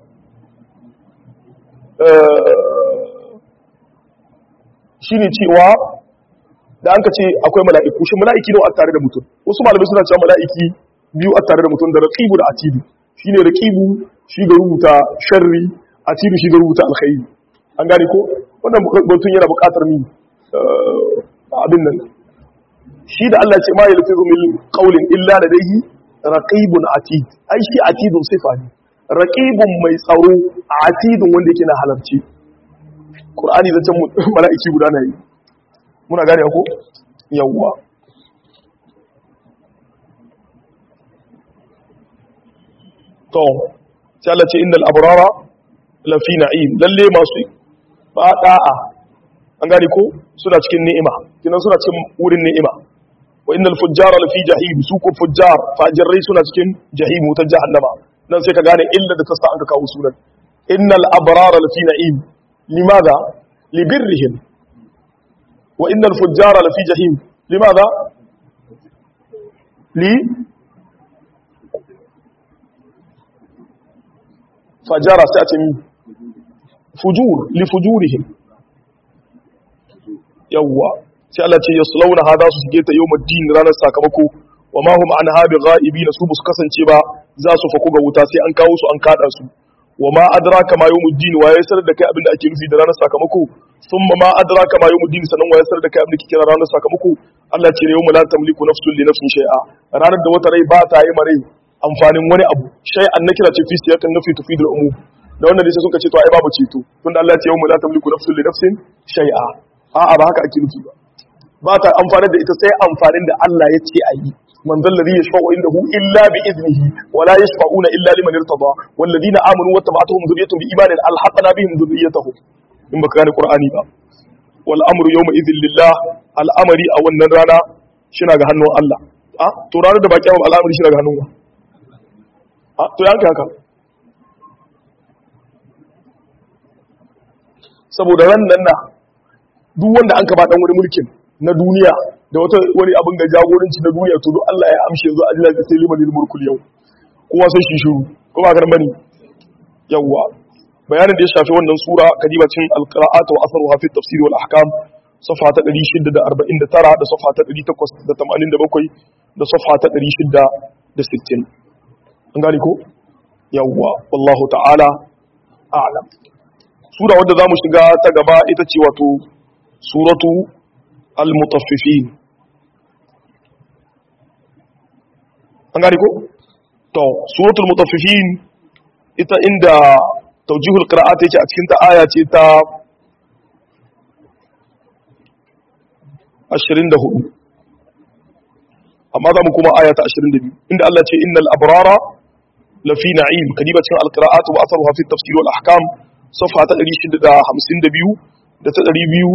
shine cewa da an ka ce akwai mala'iku shi mala'iki ne a tare da mutum wasu malamai suna cewa mala'iki biyu a tare da mutum da raqibu da atidu shine raqibu shi ga rubuta sharri atidu shi ga rubuta alkhairi an gane ko wannan mutum yana buƙatar ni abin nan shi da Allah ce ma yalfizu min qawlin illa ladayhi raqibun atid ai shi atidun sifa ne raqibun mai tsaro atidun wanda yake na halarci qur'ani da can mala'iki guda na yi muna gane ko yawwa to sai Allah ce innal abrara lafi na'im lalle masu fada'a an gane ko suna cikin ni'ima kinan suna cikin wurin ni'ima wa innal fujjara lafi jahim su ko fujjar fajirai suna cikin jahim ta jahannama nan sai ka gane illa da tasta an ka kawo sunan innal abrara lafi na'im limadha libirrihim wa innal fujjara lafi jahim limadha li fajara sai a ce mi fujur li fujurihim yawwa sai Allah ce yaslawna hada su shige ta yawmuddin ranar sakamako wa ma hum anha bighaibi su su kasance ba za su faku ga wuta sai an kawo su an kada su wa ma adraka ma yawmuddin wa ya sanar da kai abin da ake nufi da ranar sakamako thumma ma adraka ma yawmuddin sanan wa ya sanar da kai abin da kike kira ranar sakamako Allah ce yawma la tamliku nafsun li nafsin shay'a ranar da wata rai ba ta yi mare amfanin wani abu shay'an na kira ce fi siyakan nafi tufidul umum da wannan ne sai suka ce to ai babu ceto tunda Allah ya ce yawma la tamliku nafsun li nafsin shay'a a'a ba haka ake nufi ba ba ta amfani da ita sai amfanin da Allah ya ce a yi man zan ladhi yashfa'u indahu illa bi idnihi wa la yashfa'una illa liman irtada wal ladina amanu wa tabi'atuhum dhurriyyatuhum bi imanin alhaqna bihim dhurriyyatahum in baka gane qur'ani ba wal amru yawma idhin lillah al'amari a wannan rana shina ga hannun Allah a to ranar da baki amma al'amari shina ga hannun wa a to yanka haka saboda ran nan na duk wanda an ka ba dan wani mulkin na duniya da wata wani abin ga jagoranci na duniya to duk Allah ya amshe yanzu a jira sai liman mulkul yau kowa sai shi shiru ko ba bane yawa bayanin da ya shafi wannan sura kadibacin alqira'at wa atharuha fi tafsir wal ahkam safa ta 649 da safa ta 887 da safa ta 660 an gani ko yawa wallahu ta'ala a'lam sura wadda zamu shiga ta gaba ita ce wato suratu al-mutaffifin an gani ko to suratul mutaffifin ita inda tawjihul qira'at yake a cikin ta aya ce ta 24 amma za mu kuma aya ta 22 inda Allah ce innal abrara lafi na'im kadiba cikin al-qira'at wa atharuha fi tafsir wal ahkam safa ta 652 da ta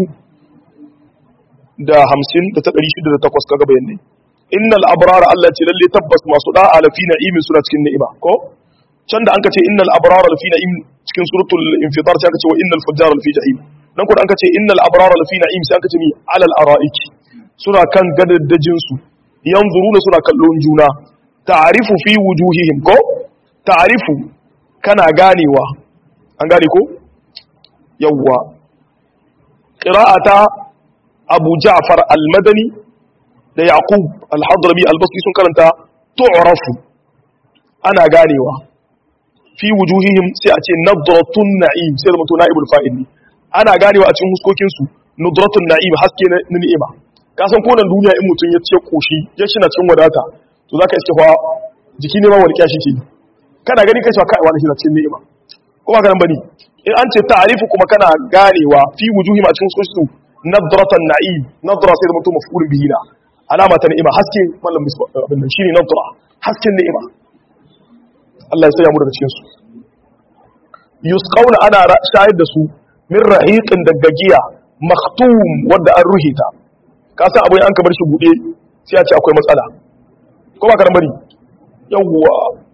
200 da 50 da ta 608 kaga bayanai innal abrara Allah ce lalle tabbas masu da'a lafi na'imin suna cikin ni'ima ko can da anka ce innal abrara lafi na'im cikin suratul infitar sai aka ce wa innal fujjara lafi jahim nan kuma anka ce innal abrara lafi na'im sai aka ce mi alal ara'iki suna kan gadaddajin su yanzuruna suna kallon juna ta'rifu fi wujuhihim ko ta'rifu kana ganewa an gane ko yawwa qira'ata abu ja'far al-madani da yaqub al-hadrami al-basri sun karanta tu'rafu ana ganewa fi wujuhihim sai a ce nadratun na'im sai da mutu na'ibul fa'il ana ganewa a cikin huskokin su nadratun na'im haske na ni'ima ka san konan duniya in mutun ya ce koshi ya shi na cikin wadata to zaka iske fa jiki ne ma warkiya shi ke kana gani kai cewa kai wani shi na cikin ni'ima ko ba ganin bane in an ce ta'rifu kuma kana ganewa fi wujuhihim a cikin huskokin su nadratan na'im nadra sai da mutu maf'ul bihi na alama ta ni'ima haske mallam abin nan shine nadra hasken ni'ima Allah ya saya mu daga cikin su yusqauna ana shayar da su min rahiqin daga giya maktum wanda an ruhita ka san abu an ka bar shi bude sai a ce akwai matsala ko ba ka bari yawwa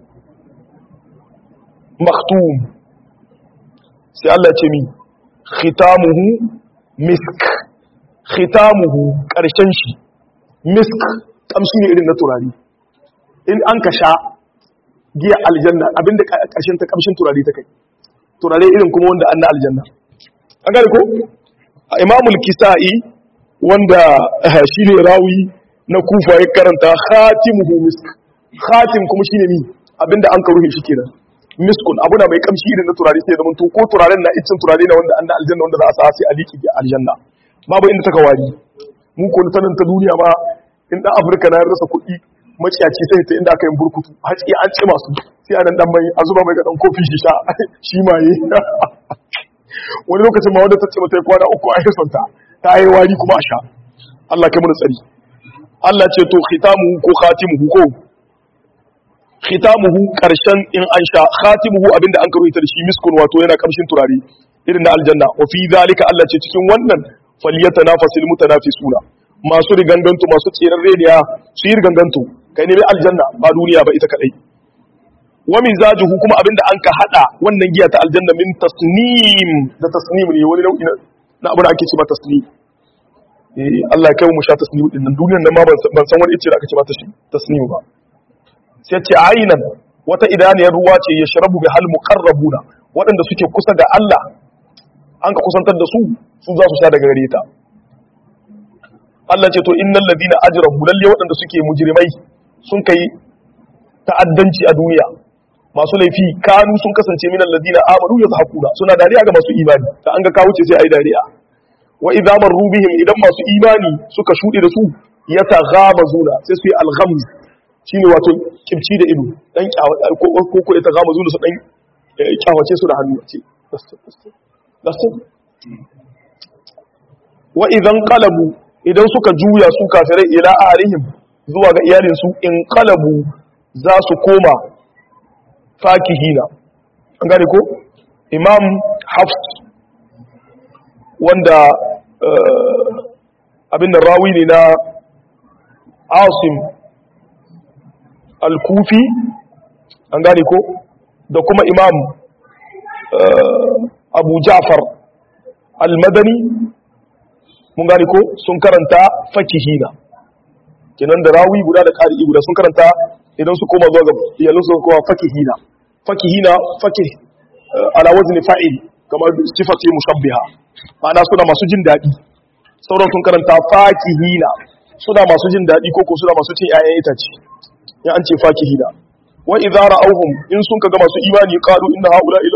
maktum sai Allah ya ce mi khitamuhu misk khitamuhu karshen shi misk kamshi ne irin na turare in an ka sha giya aljanna abinda ƙarshen ta kamshin turare ta kai turare irin kuma wanda an na aljanna an gane ko a imamul kisa'i wanda shi ne rawi na kufa ya karanta khatimuhu misk khatim kuma shine ni abinda an ka ruhe shi kenan miskun abuna mai kamshi irin na turare sai zaman to ko turaren na icin turare na wanda an na aljanna wanda za a sa sai a liƙi aljanna babu inda ta kawari mu ko ta nan ta duniya ma in dan afirka na rasa kuɗi maciyaci sai ta inda aka yi burkutu haci an ce masu sai a nan dan mai a zuba mai ga dan kofi shi sha shi ma yi wani lokacin ma wanda ta ce mata yi kwana uku a yi sonta ta yi wari kuma a sha Allah kai mana tsari Allah ce to khitamuhu ko khatimuhu ko khitamuhu karshen in an sha khatimuhu abinda an karo ita da shi miskun wato yana kamshin turare irin na aljanna wa fi zalika Allah ce cikin wannan falyatanafasil mutanafisuna masu riganganto masu tseren rediya su yi riganganto kai ne aljanna ba duniya ba ita kadai wa mizajuhu kuma abinda an ka hada wannan giya ta aljanna min tasnim da tasnim ne wani nau'i na abu da ake cewa tasnim eh Allah ya kai mu sha tasnimu din nan duniyar nan ma ban san wani ice da aka ce mata shi tasnimu ba sai ce ainan wata idaniyar ruwa ce ya sharabu bi hal muqarrabuna waɗanda suke kusa ga Allah an ka kusantar da su su za su sha daga gare ta Allah ce to innal ladina ajramu lalle waɗanda suke mujrimai sun kai ta'addanci a duniya masu laifi kanu sun kasance min alladina amanu yazhaquna suna dariya ga masu imani da an ga kawo ce sai ai dariya wa idza marru bihim idan masu imani suka shude da su yataghamazuna sai su yi alghamz shine wato kimci da ido dan ko ko ko yataghamazuna su dan kyawace su da hannu ce lasu wa idan qalabu idan suka juya su kafirai ila ahlihim zuwa ga iyalinsu in qalabu za su koma fakihina an gane ko imam hafs wanda abin da rawi ne na asim al-kufi an gane ko da kuma imam abu ja'far al-madani mun gane ko sun karanta fakihina kenan da rawi guda da ƙari guda sun karanta idan su koma zuwa ga iyalin su kuma fakihina fakihina fakih ala wazni fa'il kamar sifati mushabbiha ma'ana suna masu jin daɗi sauran sun karanta fakihina suna masu jin daɗi ko ko suna masu cin 'ya'yan itace ya an ce fakihina wa idza ra'awhum in sun kaga masu imani qalu inna haula ila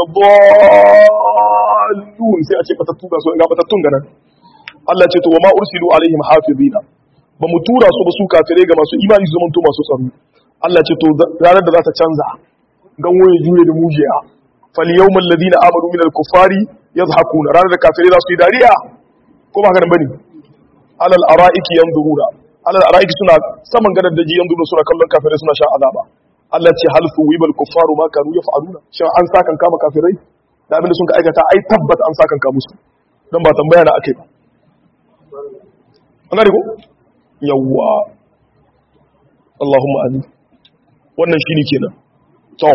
dhallun sai a ce fatattu ga su ga fatattun ga nan Allah ce to wa ma ursilu alaihim hafizina ba mu tura su ba su kafirai ga masu imani su zamanto masu tsaro Allah ce to ranar da za ta canza gan waye juye da mujiya fal yawmal ladina amanu minal kuffari yadhakuna ranar da kafirai za su yi dariya ko ba haka nan bane alal ara'iki yanzuruna alal ara'iki suna saman gadar daji yanzuruna suna kallon kafirai suna shan azaba Allah ce hal suwibal kuffaru ma kanu yaf'aluna shin an sakan kama kafirai da abin da sun ka aikata ai tabbata an sakan ka musu dan ba tambaya na akai ba an gane ko yawwa Allahumma amin wannan shine kenan to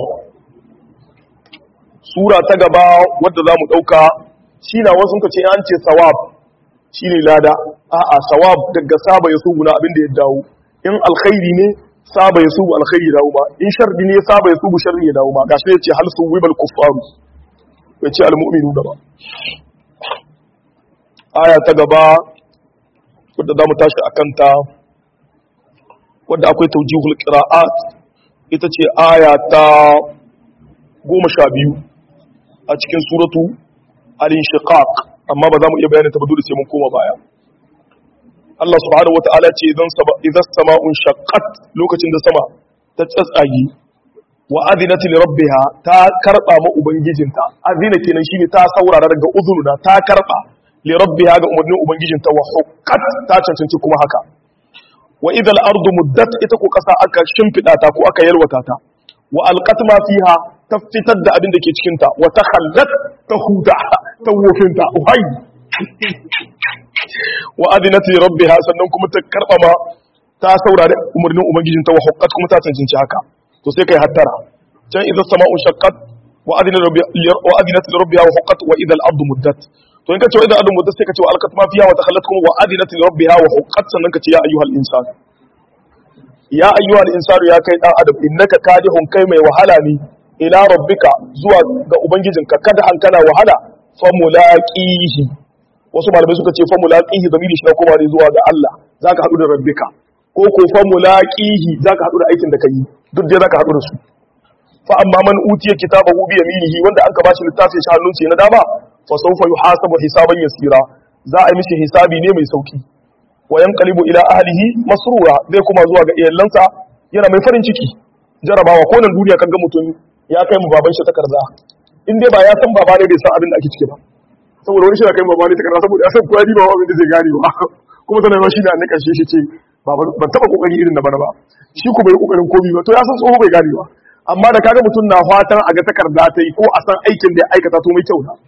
sura ta gaba wadda zamu dauka shine wasu suka ce an ce sawab shine lada a'a sawab daga saba yasubu na abin da ya dawo in alkhairi ne saba yasubu alkhairi ya dawo ba in sharri ne saba yasubu sharri ya dawo ba gashi yace hal suwibal kuffaru yace almu'minu da ba aya ta gaba wadda za mu tashi a kanta wadda akwai taujihul qira'at ita ce aya ta goma sha biyu a cikin suratu al-inshiqaq amma ba za mu iya bayanin ta ba dole sai mun koma baya Allah subhanahu wata'ala ce idan idan sama'un shaqqat lokacin da sama ta tsatsage wa adinat li rabbiha ta karba ma ubangijinta azina kenan shine ta saurara daga uzununa ta karba li rabbiha ga umarnin ubangijinta wa huqqat ta cancanci kuma haka wa idha al-ardu muddat ita ko kasa aka shimfida ta ko aka yalwata ta wa alqat ma fiha ta fitar da abin da ke cikin ta wa takhallat ta huda ta wofinta uhai wa adinat li rabbiha sannan kuma ta karba ma ta saurari umarnin ubangijinta wa huqqat kuma ta cancanci haka to sai kai hattara can idza sama'u shaqqat wa adinat wa adinat li rabbiha wa huqqat wa idha al-ardu muddat to in ka ce wa idan adu mutas sai ka ce wa alqat ma fiha wa takhallat kuma wa adinat li rabbiha wa huqqat sannan ka ce ya ayyuhal insan ya ayyuhal insanu ya kai dan adam innaka kadihun kai mai wahala ne ila rabbika zuwa ga ubangijinka kada an kana wahala fa mulaqihi wasu malamai suka ce fa mulaqihi zamiri shi na koma ne zuwa ga Allah zaka hadu da rabbika ko ko fa mulaqihi zaka hadu da aikin da kai duk dai zaka hadu da su fa amma man utiya kitabahu bi yaminihi wanda an ka bashi littafin shi hannun na dama fa sawfa yuhasabu hisaban yasira za a yi mishi hisabi ne mai sauki wa yanqalibu ila ahlihi masrura zai kuma zuwa ga iyalansa yana mai farin ciki jarabawa ko nan duniya kaga mutum ya kai mu baban shi takarda in dai ba ya san baba ne bai san abin da ake ciki ba saboda wani shi ya kai mu baba ne takarda saboda ya san kowa ni ba abin da zai gane ba kuma sanar shi ne a nika shi ce ban taba kokari irin na bana ba shi ku bai kokarin komi ba to ya san tsoho bai gane ba amma da kaga mutum na fatan a ga takarda ta yi ko a san aikin da ya aikata to mai kyau na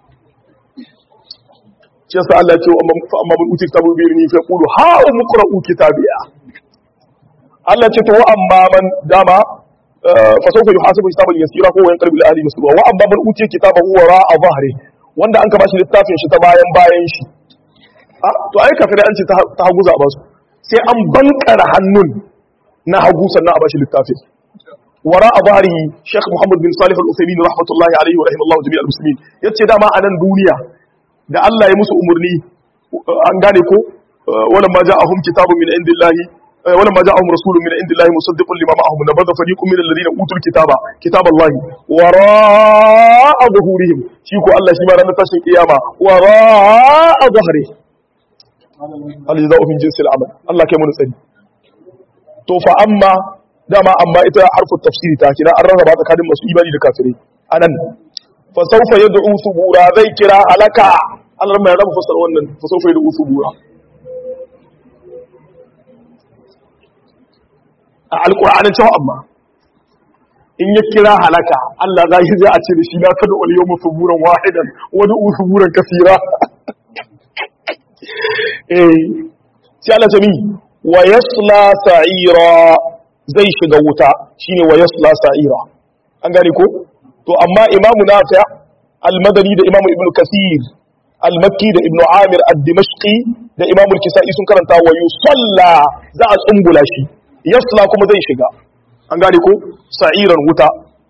shi yasa Allah ce fa amma mun uti kitabu bi ni fa qulu ha muqra'u kitabiya Allah ce to amma man dama fa sawfa yuhasabu hisaban yasira ko yan qalbi al-ali masrura wa amma man uti kitabahu wara a zahri wanda an ka bashi littafin shi ta bayan bayan shi to ai kafirai an ce ta hagu za a basu sai an bankara hannun na hagu sannan a bashi littafin wara a bari Sheikh Muhammad bin Salih Al-Uthaymeen rahmatullahi alaihi wa rahimallahu jami'al muslimin yace dama a nan duniya da Allah ya musu umurni an gane ko wala ma ja'ahum kitabun min indillahi wala ma ja'ahum rasulun min indillahi musaddiqun lima ma'ahum nabadha fariqun min alladhina utul kitaba kitaballahi wara'a zuhurihim shi ko Allah shi ma ranar tashin kiyama wara'a zuhri aljaza'u min jinsil amal Allah kai mun tsari to fa amma dama amma ita harfu tafsiri ta kira an rarraba tsakanin masu imani da kafirai anan fa sawfa yad'u subura zai kira halaka Allah mai rabu fasar wannan fa sawfa yad'u subura a alqur'anin cewa amma in ya kira halaka Allah za shi zai a ce da shi na kada wal yawmu suburan wahidan wa du'u suburan kasira eh sai Allah ta mi wa yasla sa'ira zai shiga wuta shine wa yasla sa'ira an gane ko to amma imamu nafi al-madani da imamu ibnu kasir al-makki da ibnu amir ad-dimashqi da imamu al-kisai sun karanta wa yusalla za a tsumbula shi yasla kuma zai shiga an gane ko sa'iran wuta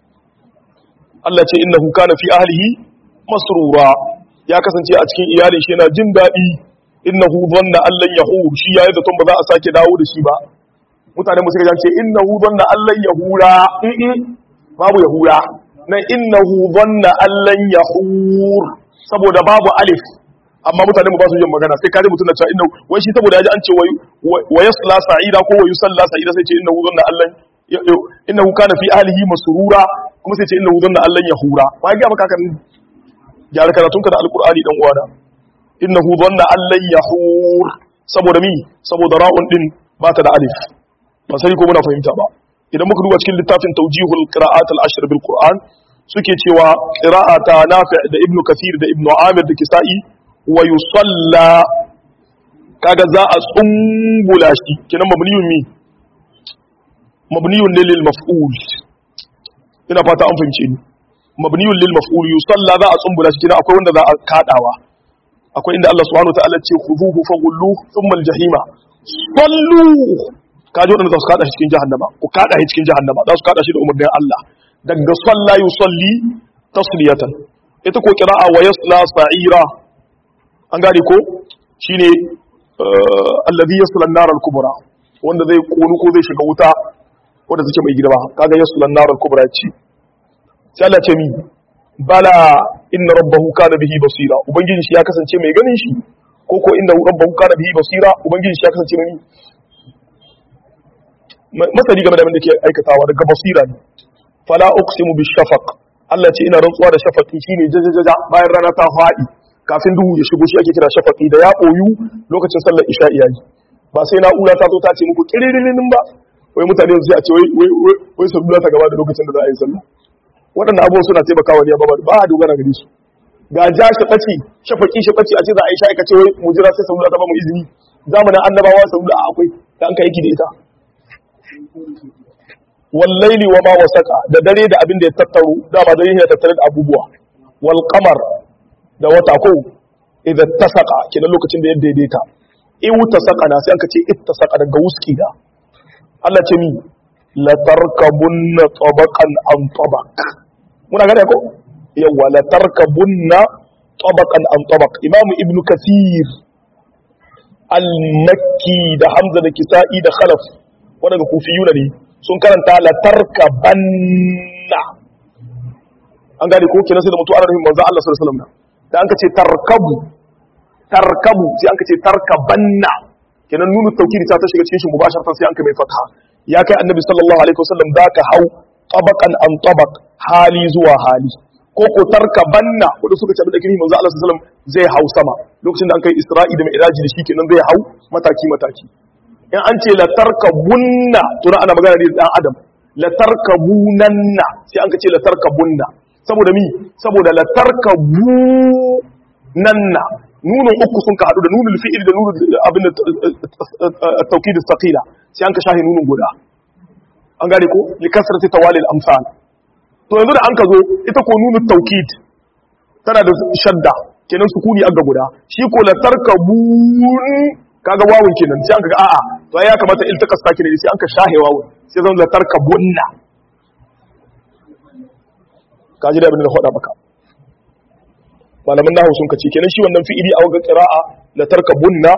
Allah ce innahu kana fi ahlihi masrura ya kasance a cikin iyalin shi yana jin daɗi innahu dhanna allan yahur shi yayi da ba za a sake dawo da shi ba mutane musu gajan ce innahu dhanna allan yahura in babu yahura nan innahu dhanna allan yahur saboda babu alif amma mutane mu ba su yin magana sai kaje mutun na cewa innahu wai shi saboda yaji an ce wa yasla sa'ida ko wa yusalla sa'ida sai ce innahu dhanna allan innahu kana fi ahlihi masrura kuma sai ce innahu dhanna allan yahura ba ga maka kan gyara karatunka da alqur'ani dan uwana innahu dhanna allan yahur saboda mi saboda ra'un din ba ta da alif ba sai ko muna fahimta ba idan muka duba cikin littafin tawjihul qira'at al-ashr bil qur'an suke cewa qira'ata nafi' da ibnu kathir da ibnu amir da kisa'i wa yusalla kaga za a tsumbula shi kenan mabniyun mi mabniyun lil maf'ul ina fata an fahimce ni mabniyun lil maf'ul yusalla za a tsumbula shi kenan akwai wanda za a kadawa akwai inda Allah subhanahu wataala ce khuduhu faghullu thumma al-jahima sallu kaji wadanda za su kada shi cikin jahannama ku kada shi cikin jahannama za su kada shi da umarnin Allah daga salla yusalli tasliyatan ita ko qira'a wa yasla sa'ira an gane ko shine alladhi yasla an-nar al-kubra wanda zai konu ko zai shiga wuta wanda take mai girma kaga yasla an-nar al-kubra ce sai Allah ce mi bala inna rabbahu kana bihi basira ubangiji shi ya kasance mai ganin shi ko ko inna rabbahu kana bihi basira ubangiji shi ya kasance mai masali game da abin da ke aikatawa daga basira ne fala uqsimu bishafaq Allah ce ina rantsuwa da shafaqi shine jajajaja bayan rana ta fadi kafin duhu ya shigo shi ake kira shafaqi da ya koyu lokacin sallar isha'i yayi ba sai na'ura ta zo ta ce muku kiririnin ba wai mutane sai a ce wai wai wai sallah ta gaba da lokacin da za a yi sallah waɗanda abubuwan suna taimakawa ne ba ba a dogara gare su ga ja shafaci shafaki shafaci a ce za a yi sha aikace wai mu jira sai sallah ta ba mu izini zamanin annabawa sallah akwai da an ka yaki da ita wallaili wa ma wasaka da dare da abin da ya tattaro dama dare ne tattare da abubuwa wal qamar da wata ko idan tasaka kenan lokacin da ya daidaita in tasaka na sai an ce ittasaka daga wuski da Allah ce mi la tarkabunna tabaqan an tabaq muna gane ko yawa la tarkabunna tabaqan an tabaq imam ibn kathir al-makki da hamza da kisa'i da khalaf wadanda kufiyuna ne sun karanta la tarkabanna an gane ko kenan sai da mutu ana nufin manzo Allah sallallahu alaihi wasallam da an ka ce tarkabu tarkabu sai an ka ce tarkabanna kenan nunu tawkidi ta ta shiga cikin shi mubasharatan sai an ka mai fatha ya kai annabi sallallahu alaihi wasallam da ka hau tabaqan an tabaq hali zuwa hali ko ko tarkabanna wanda suka ce abin da kiri manzo Allah sallallahu alaihi wasallam zai hau sama lokacin da an kai Isra'i da Mi'raji da shi kenan zai hau mataki mataki in an ce la tarkabunna to ana magana da dan adam la tarkabunanna sai an ka ce la tarkabunna saboda mi saboda la tarkabunanna nunun uku sun ka hadu da nunul fi'il da nunul abin at-tawkid as-saqila sai an ka shahi nunun guda an gane ko li kasrati tawali al-amsal to yanzu da an ka zo ita ko nunut tawkid tana da shadda kenan sukuni aga guda shi ko la tarkabun kaga wawun kenan sai an kaga a'a to ya kamata iltaka sakin sai an ka shahe wawun sai zan la tarkabunna kaji da abin da faɗa maka malaman nahu sun kace kenan shi wannan fi'ili a waga qira'a la tarkabunna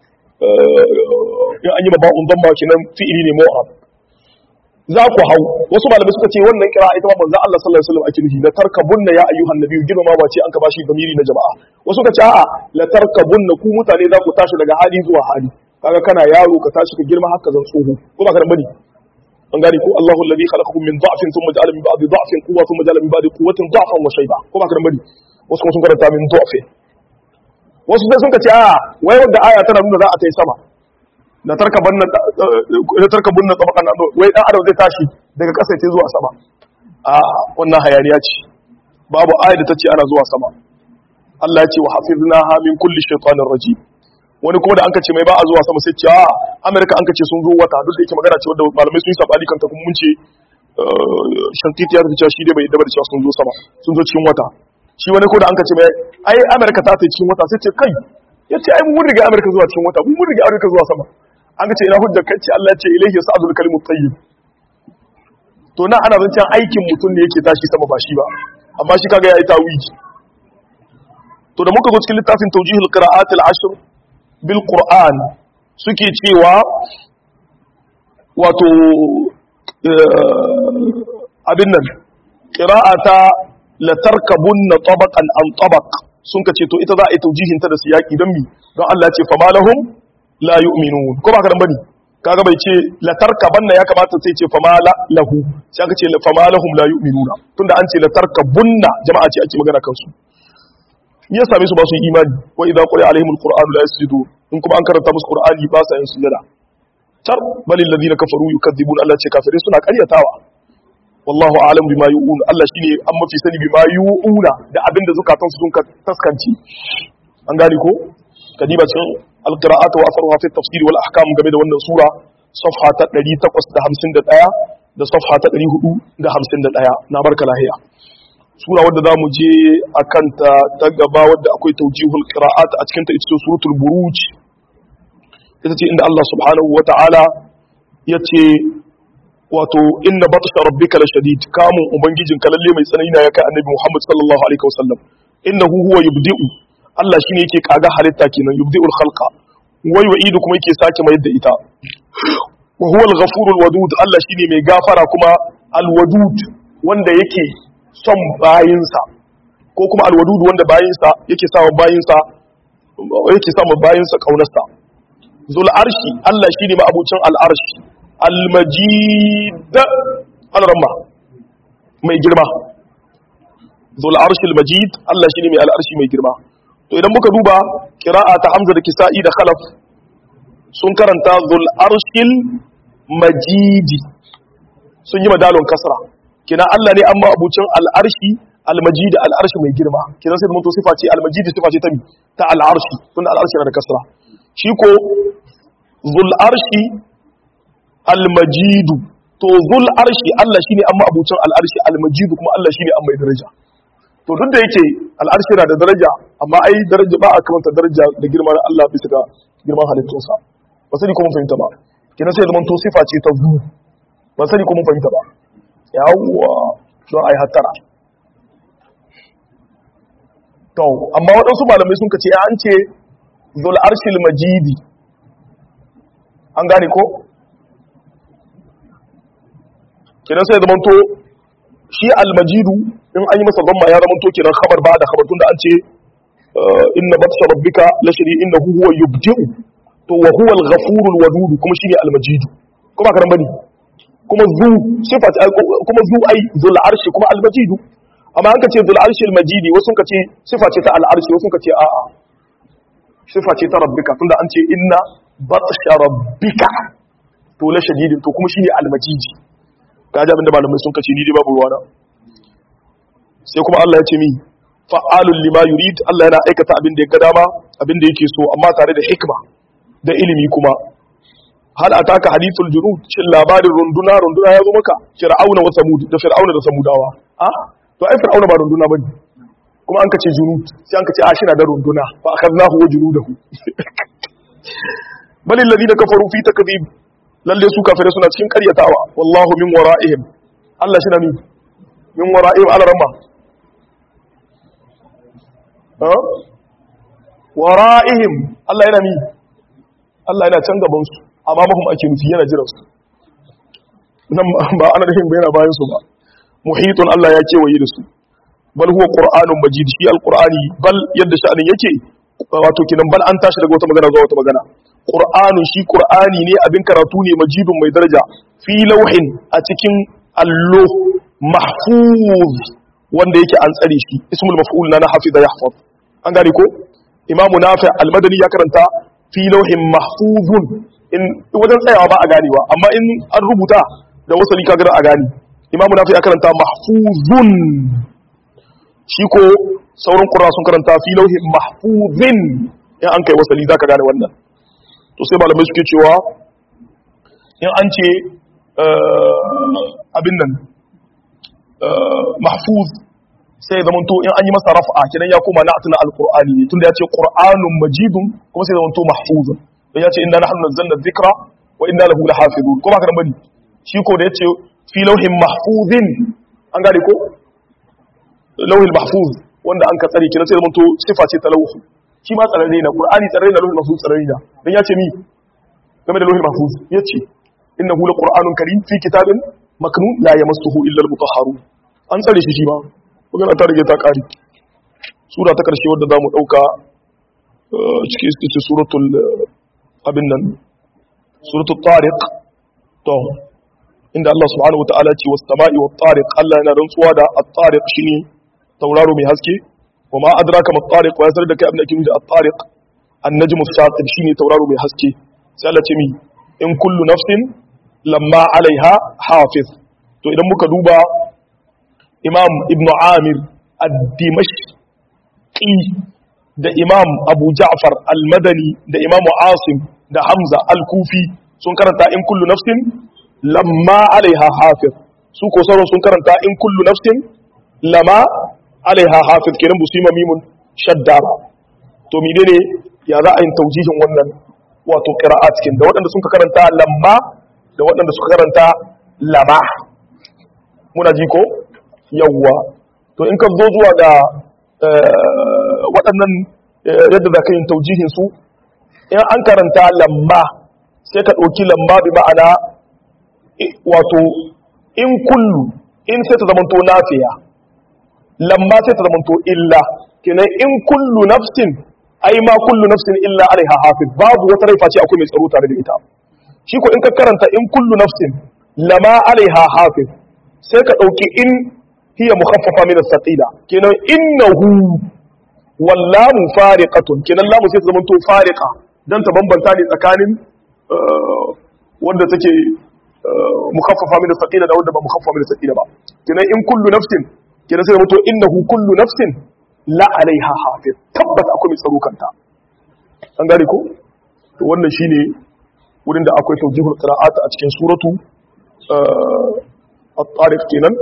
in an yi babban dhamma kenan fi'ili ne mu'rab za ku hau wasu malamai suka ce wannan kira ita ma manzo Allah sallallahu alaihi wasallam ake nufi la tarkabunna ya ayyuhan nabiyyu girma ma bace an ka bashi gamiri na jama'a wasu suka ce a'a la tarkabunna ku mutane za ku tashi daga hali zuwa hali kaga kana yaro ka tashi ka girma haka zan tsoho ko ba ka bane an gane ko Allahu alladhi khalaqakum min dha'fin thumma ja'ala min ba'di dha'fin quwwatan thumma ja'ala min ba'di quwwatin dha'fan wa shayba ko ba ka bane wasu kuma sun karanta min dha'fin wasu sai sun ka ce a'a wai wanda aya tana nuna za a ta yi sama da tarkabun na tsabakan nan wai dan adam zai tashi daga ƙasa ce zuwa sama a wannan hayaniya ce babu ayat da tace ana zuwa sama Allah ya ce wa hafiznaha min kulli shaytanir rajim wani kuma da an kace mai ba a zuwa sama sai ce a America an kace sun zo wata duk da yake magana ce wanda malamai sun yi sabani kanta kuma mun ce shantiti ya ce shi dai bai dabar cewa sun zo sama sun zo cikin wata shi wani ko da an kace mai ai America ta ta cikin wata sai ce kai yace ai mun riga America zuwa cikin wata mun riga America zuwa sama an ce ina hujjar kai ce Allah ce ilaihi sa'adul kalimut tayyib to na ana zancen aikin mutum ne yake tashi sama ba shi ba amma shi kaga yayi tawiji to da muka zo cikin littafin tawjihul qira'at al-ashr bil qur'an suke cewa wato abin nan qira'ata la tarkabunna tabaqan an tabaq sun ka ce to ita za a yi taujihin ta da siyaki don mi don Allah ya ce fa malahum la yu'minun ko ba ka dan bane kaga bai ce la tarkabanna ya kamata sai ce fa mala lahu sai aka ce fa malahum la yu'minuna tunda an ce la tarkabunna jama'a ce ake magana kansu ya same su ba su yi imani wa idza quri alaihimul qur'anu la yasjudun in kuma an karanta musu qur'ani ba sa yin sujada tar balil ladina kafaru yukadzibun Allah ce kafirai suna ƙaryatawa wallahu a'lam bima yu'un Allah shine an mafi sani bima yu'una da abinda zukatansu sun taskanci an gane ko kadiba cikin alqira'atu wa asruha fi tafsir wal ahkam game da wannan sura safha ta 851 da safha ta 451 na barka lahiya sura wadda zamu je akan ta ta gaba wadda akwai tawjihul qira'at a cikin ta ita suratul buruj ita ce inda Allah subhanahu wa ta'ala yace wato inna batsha rabbika la shadid kamun ubangijin ka lalle mai tsanani na ya kai annabi Muhammad sallallahu alaihi wasallam innahu huwa yubdi'u Allah shine yake kaga halitta kenan yubdi'ul khalqa wai wa'idu kuma yake sake mai da ita wa huwa al-ghafurul wadud Allah shine mai gafara kuma al-wadud wanda yake son bayinsa ko kuma al-wadud wanda bayinsa yake sawa bayinsa yake sawa bayinsa kaunarsa zul arshi Allah shine ma abucin al-arshi al-majid al-ramma mai girma zul arshi al-majid Allah shine mai al-arshi mai girma to idan muka duba qira'a ta Hamza da Kisa'i da Khalaf sun karanta zul arshil majidi sun yi madalon kasra kina Allah ne amma abucin al-arshi al-majid al-arshi mai girma kina sai mun to sifa ce al-majid sifa ce ta mi ta al-arshi tunda al-arshi na da kasra shi ko zul arshi al-majidu to zul arshi Allah shine amma abucin al-arshi al-majidu kuma Allah shine amma daraja to duk da yake al-arshi na da daraja amma ai daraja ba a kamanta daraja da girman Allah bisa ga girman halittunsa ba sani ko mun fahimta ba kina sai zaman to sifa ce ta zu ba sani ko mun fahimta ba yawwa don ai hattara to amma waɗansu malamai sun kace an ce zul arshil majidi an gane ko kenan sai zaman to shi almajidu in an yi masa zamma ya zaman to kenan khabar ba da khabar tunda an ce inna batsha rabbika la shari innahu huwa yubdi'u to wa huwa al-ghafur al-wadud kuma shine al-majidu kuma karan bane kuma zu sifat kuma zu ai zul arshi kuma al-majidu amma an kace zul arshi al-majidi wasu kace sifa ce ta al-arshi wasu kace a'a sifa ce ta rabbika tunda an ce inna batsha rabbika to la shadidin to kuma shine al-majidi kaji abinda malamai sun kace ni dai babu ruwana sai kuma Allah ya ce mi fa'alul lima yurid Allah yana aikata abin da ya ga dama abin da yake so amma tare da hikma da ilimi kuma hal ataka hadithul junud shin labarin runduna runduna ya zo maka fir'auna wa samud da fir'auna da samudawa a to ai fir'auna ba runduna bane ko kuma an kace junud sai an kace a shi na da runduna fa akhadnahu wa junudahu bal alladhina kafaru fi takdhib lalle su kafirai suna cikin karyatawa wallahu min wara'ihim Allah shi na ni min wara'ihim alarama ha wara'ihim Allah yana ni Allah yana can gaban su amma mahum ake nufi yana jiran su nan ba ana nufin ba yana bayan su ba muhitun Allah ya kewaye da su bal huwa qur'anun majid shi alqur'ani bal yadda sha'anin yake wato kinan bal an tashi daga wata magana zuwa wata magana qur'anun shi qur'ani ne abin karatu ne majidun mai daraja fi lawhin a cikin allo mahfuz wanda yake an tsare shi ismul maf'ul na hafiza yahfaz an gane ko imamu nafi al-madani ya karanta fi lawhin mahfuzun in wajen tsayawa ba a ganewa amma in an rubuta da wasali kaga a gane imamu nafi ya karanta mahfuzun shi ko sauran ƙura sun karanta fi lauhin mahfuzin in an kai wasali za ka gane wannan to sai malamai suke cewa in an ce abin nan mahfuz sai ya zamanto in an yi masa raf'a kidan ya koma na atuna alqur'ani ne tunda ya ce qur'anun majidun kuma sai ya zamanto mahfuzun dan ya ce inna nahnu nazzalna dhikra wa inna lahu lahafizun kuma haka bane shi ko da ya ce fi lauhin mahfuzin an gane ko lauhin mahfuz wanda an ka tsare kina sai zamanto sifa ce ta lauhu shi ma tsararre na qur'ani tsararre na lauhin mahfuz tsararre na dan ya ce mi game da lauhin mahfuz yace innahu laqur'anun karim fi kitabin maknun la yamassuhu illa al-mutahharun an tsare shi shi ma magana ta rage ta kare sura ta karshe wadda zamu dauka cikin ita suratul abin nan suratul tariq to inda Allah subhanahu wataala ce was sama'i wat tariq Allah yana rantsuwa da at-tariq shine tauraro mai haske wa ma adraka mat tariq wa yasar da kai abin da kin da at-tariq an-najmu as-saqib shine tauraro mai haske sai Allah ce mi in kullu nafsin lamma alaiha hafiz to idan muka duba imam ibn amir ad-dimashqi da imam abu ja'far al-madani da imam asim da hamza al-kufi sun karanta in kullu nafsin lamma alaiha hafiz su ko sauran sun karanta in kullu nafsin lama alaiha hafiz kenan bu su yi mimun shadda ba to menene ya za a yin taujihin wannan wato qira'at cikin da waɗanda sun karanta lamma da waɗanda suka karanta lama muna ji ko yawwa to in ka zo zuwa ga waɗannan yadda za ka yin taujihin su in an karanta lamma sai ka ɗauki lamma bi ma'ana wato in kullu in sai ta zamanto nafiya lamma sai ta zamanto illa kenan in kullu nafsin ai ma kullu nafsin illa alaiha hafiz babu wata rai face akwai mai tsaro tare da ita shi ko in ka karanta in kullu nafsin lama alaiha hafiz sai ka dauki in hiya mukhaffafa min as-saqila kenan innahu wallamu fariqatun kenan lamu sai ta zamanto fariqa dan ta bambanta ne tsakanin wanda take mukhaffafa min as-saqila da wanda ba mukhaffafa min as-saqila ba kenan in kullu nafsin kenan sai mutu innahu kullu nafsin la alaiha hafiz tabbata akwai mai tsaro kanta an gane ko to wannan shine wurin da akwai tawjihul qira'at a cikin suratu at-tariq kenan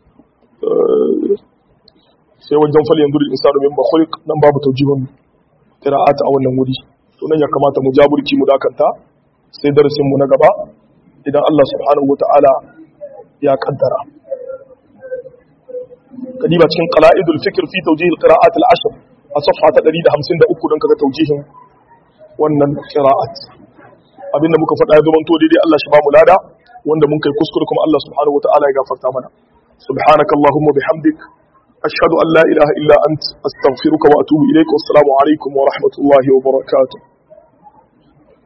sai wajen fal yanzu insanu min khuliq nan babu tawjihun qira'at a wannan wuri to nan ya kamata mu jaburki mu dakanta sai darasin mu na gaba idan Allah subhanahu wataala ya kaddara kadiba cikin qala'idul fikr fi tawjih al-qira'at al-ashr a safha ta 153 don kaga tawjihin wannan qira'at abinda muka faɗa ya zama to daidai Allah shi ba mu lada wanda mun kai kuskure kuma Allah subhanahu wataala ya gafarta mana subhanaka allahumma bihamdik ashhadu an la ilaha illa ant astaghfiruka wa atubu ilaik wassalamu alaikum wa rahmatullahi wa barakatuh